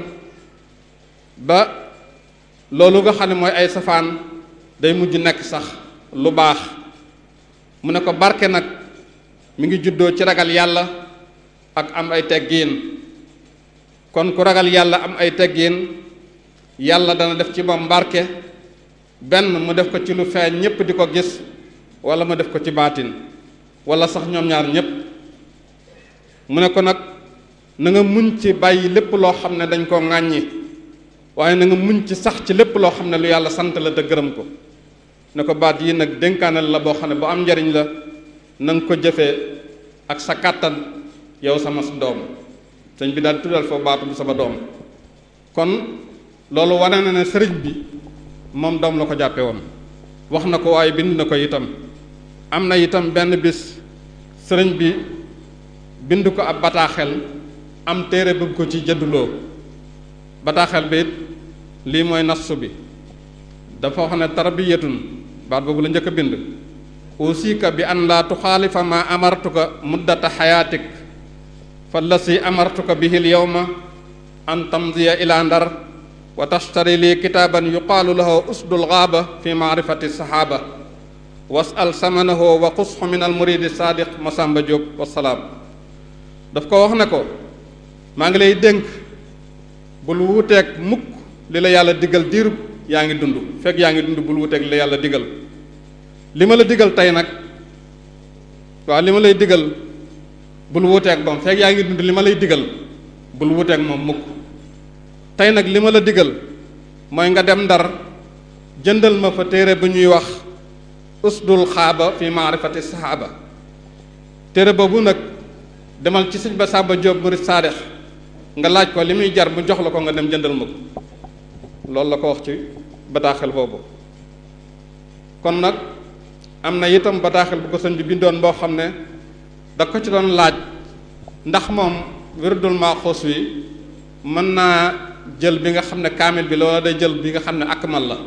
ba loolu nga xam ne mooy ay safaan day mujj nekk sax lu baax mu ne ko barke nag mi ngi juddoo ci ragal yàlla ak am ay teggiin kon ku ragal yàlla am ay teggiin yàlla dana def ci moom barke benn mu def ko ci lu feeñ ñépp di ko gis wala mu def ko ci baatin wala sax ñoom ñaar ñépp mu ne ko nag na nga muñ ci bàyyi lépp loo xam ne dañ koo ŋàññi waaye na nga muñ ci sax ci lépp loo xam ne lu yàlla sant la te gërëm ko ne ko baat yi nag dénkaanal la boo xam ne bu am njariñ la na nga ko jëfee ak sa kàttan yow sama doom sëñ bi daal tuddal foofu baatu bu sama doom kon loolu wane na ne sëriñ bi moom doom la ko jàppe woon wax na ko waaye bind na ko itam am na itam benn bis sëriñ bi bind ko ab bataaxel am téere bëgg ko ci jënduloo bataaxel bi it lii mooy nassu bi dafa wax ne tarbiyatun baat boobu la njëkk a bind usika bi an laa tuxaalifa ma amartuka muddata xayaatik fa lasi amartuka bihi l yowma an tamdiya ila ndar wa tashtari lii kitaaban yuqaalu lahu usdul gaaba fi maarifati saxaaba wasal samanahu wa qusxu min al muridi saadiq masamba Diop wasalaam daf ko wax ne ko maa ngi lay dénk bul wuuteeg mukk li la yàlla digal diirub yaa ngi dund fekk yaa ngi dund bul wuuteeg li la yàlla digal li ma la digal tey nag waaw li ma lay digal bul wuuteeg moom fekk yaa ngi dund li ma lay digal bul wuuteeg moom mukk tey nag li ma la digal mooy nga dem ndar jëndal ma fa téere bu ñuy wax usdul xaaba fi maarifati saxaaba téere boobu nag demal ci sëñ ba Samba Diop murid saadix nga laaj ko li muy jar mu jox la ko nga dem jëndal ma ko loolu la ko wax ci bataaxel boobu kon nag am na itam bataaxel bu ko sëñ bi bindoon boo xam ne da ko ci doon laaj ndax moom wirdul maaxuus wi mën naa jël bi nga xam ne kaamil bi la wala day jël bi nga xam ne akmal la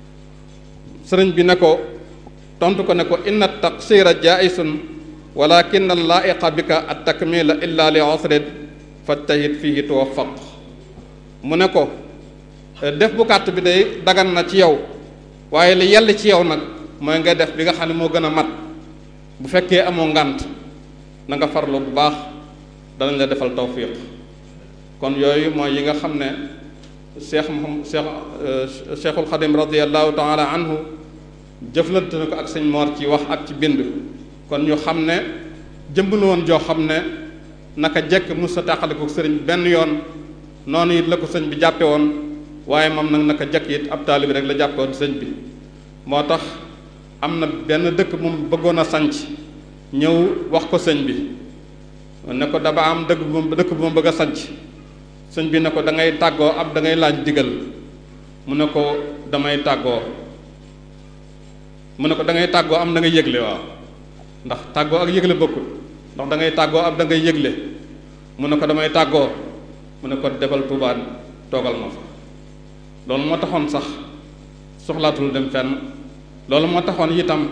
sëriñ bi ne ko tontu ko ne ko inna taqsira jaisun walakin allaiqa bika at takmila illa li usrin fajtahid fihi tuwaffaq mu ne ko def bu gàtt bi day dagan na ci yow waaye li yell ci yow nag mooy nga def bi nga xam ne moo gën a mat bu fekkee amoo ngànt na nga farlu bu baax danañ la defal tawfiq kon yooyu mooy yi nga xam ne cheikh moham cheikh cheikhul xadim radiallahu taala anhu jëflante na ko ak sëñ moor ci wax ak ci bind kon ñu xam ne jëmb la woon joo xam ne naka jekk mus sa tàqale ko sëriñ benn yoon noonu it la ko sëñ bi jàppe woon waaye moom nag naka jekk it ab taalibi rek la jàppe woon sëñ bi moo tax am na benn dëkk moom bëggoon a sanc ñëw wax ko sëñ bi ne ko daba am dëkk bu dëkk bu ma bëgg a sanc sëñ bi ne ko da ngay tàggoo ab da ngay laaj digal mu ne ko damay tàggoo mu ne ko da ngay tàggoo am da ngay yëgle waaw ndax tàggoo ak yëgle bokkul ndax da ngay tàggoo ab da ngay yëgle mu ne ko damay tàggoo mu ne ko debal Tuubaa toogal ma fa loolu moo taxoon sax soxlaatul dem fenn loolu moo taxoon itam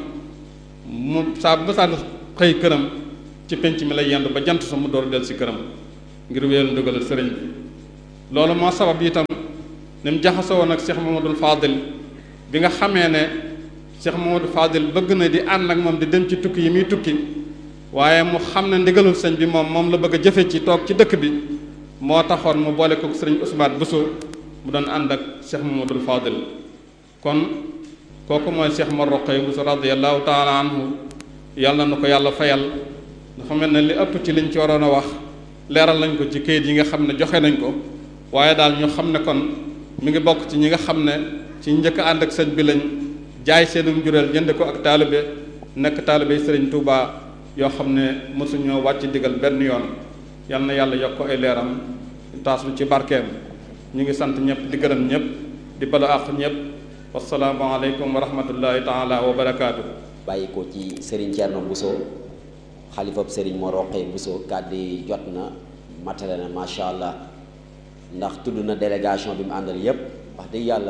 mu saa bu saa xëy këram ci penc mi lay yendu ba jant sa mu door del si këram ngir wéyal ndugal sëriñ bi loolu moo sabab itam ni mu jaxasoo woon ak Cheikh Mamadou Fadil bi nga xamee ne Cheikh Mamadou Fadil bëgg na di ànd ak moom di dem ci tukki yi muy tukki waaye mu xam ne ndigalul sëñ bi moom moom la bëgg a jëfe ci toog ci dëkk bi moo taxoon mu boole ko sëriñ Ousmane Bousso mu doon ànd ak Cheikh Mamadou Fadil kon kooku mooy Cheikh Mor Roqay Bousso radiyallahu taala anhu yàlla na ko yàlla fayal dafa mel ne li ëpp ci liñ ci waroon a wax leeral nañ ko ci kayit yi nga xam ne joxe nañ ko waaye daal ñu xam ne kon mi ngi bokk ci ñi nga xam ne ci njëkk ànd ak sëñ bi lañ jaay seenum jureel jënd ko ak taalibe nekk taalibe sëriñ Touba yoo xam ne mosuñoo wàcc digal benn yoon yal na yàlla yokk ko ay leeram taas lu ci barkeem ñu ngi sant ñëpp di gërëm ñëpp di bala àq ñëpp wasalaamu aleykum wa rahmatullahi taala wa barakaatu. bàyyi ko ci Serigne Thierno Bousso xalifab Serigne Mor Roqee Bousso kàddu yi jot na matale na macha allah ndax tudd na délégation bi mu àndal yépp wax dëgg yàlla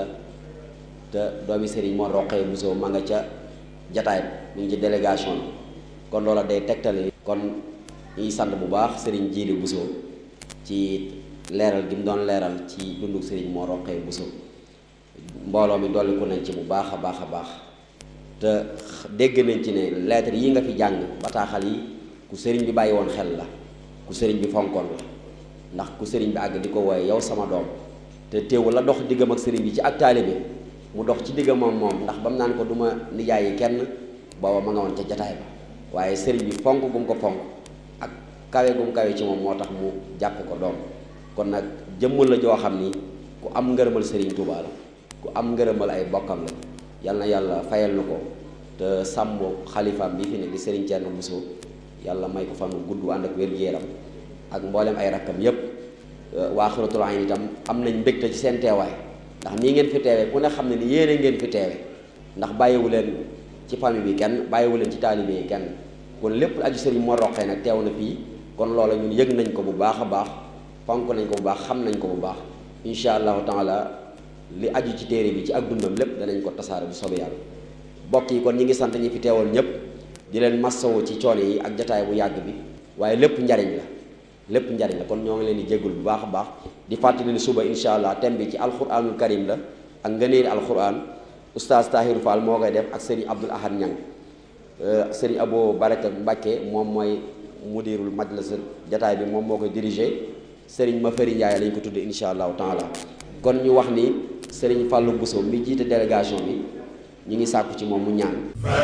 te doomi Serigne Mor Roqee Bousso ma nga ca jataay mu ngi ci délégation bi kon loola day tegtale kon ñuy sant bu baax Serigne Djili Bousso ci leeral gi mu doon leeral ci dundu Serigne Mor Roqee Bousso mbooloo mi dolliku nañ ci bu baax a baax a baax te dégg nañ ci ne lettre yi nga fi jàng bataaxal yi ku sëriñ bi bàyyi woon xel la ku sëriñ bi fonkoon la ndax ku sëriñ bi àgg di ko wooye yow sama doom te teewul la dox diggam ak sëriñ bi ci ak taalibe mu dox ci diggam moom moom ndax ba mu naan ko du ma nijaay yi kenn booba ma nga woon ca jataay ba waaye sëriñ bi fonk gum ko fonk ak kawe gum kawe ci moom moo tax mu jàppe ko doom kon nag jëmmul la joo xam ni ku am ngërëmal sëriñ Tuubaa la ku am ngërëmal ay bokkam la yal na yàlla fayal na ko te sàmm xalifaam bi fi ne di Serigne Thierno Bousso yàlla may ko fan gudd ànd ak wér-gu-yaram ak mboolem ay rakkam yépp waa Xuratul Ayn itam am nañ mbégte ci seen teewaay ndax nii ngeen fi teewee ku ne xam ne ni yéene ngeen fi teewe ndax bàyyiwu leen ci famille bi kenn bàyyiwu leen ci taalibe yi kenn kon lépp aju Serigne Mor Roqee nag teew na fii kon loola ñun yëg nañ ko bu baax a baax fonk nañ ko bu baax xam nañ ko bu baax incha allahu taala li aju ci téere bi ci ak dundam lépp danañ ko tasaare bu soobee yàlla bokk yi kon ñi ngi sant ñi fi teewal ñëpp di leen massawu ci coono yi ak jataay bu yàgg bi waaye lépp njariñ la lépp njariñ la kon ñoo ngi leen di jéggul bu baax a baax di fàttali ni suba incha allah thème bi ci alquranul karim la ak ngëneeli alquran oustaz Tahirou Fall moo koy def ak sëriñ Abdul Ahad Ñang sëriñ Abo Baraka Mbàkke moom mooy mudirul majlis jataay bi moom moo koy dirigé sëriñ Mafari Ndiaye lañ ko tudde incha allahu taala kon ñu wax ni sëriñ Fallou Bousso mi jiite délégation bi ñu ngi sàkku ci moom mu ñaan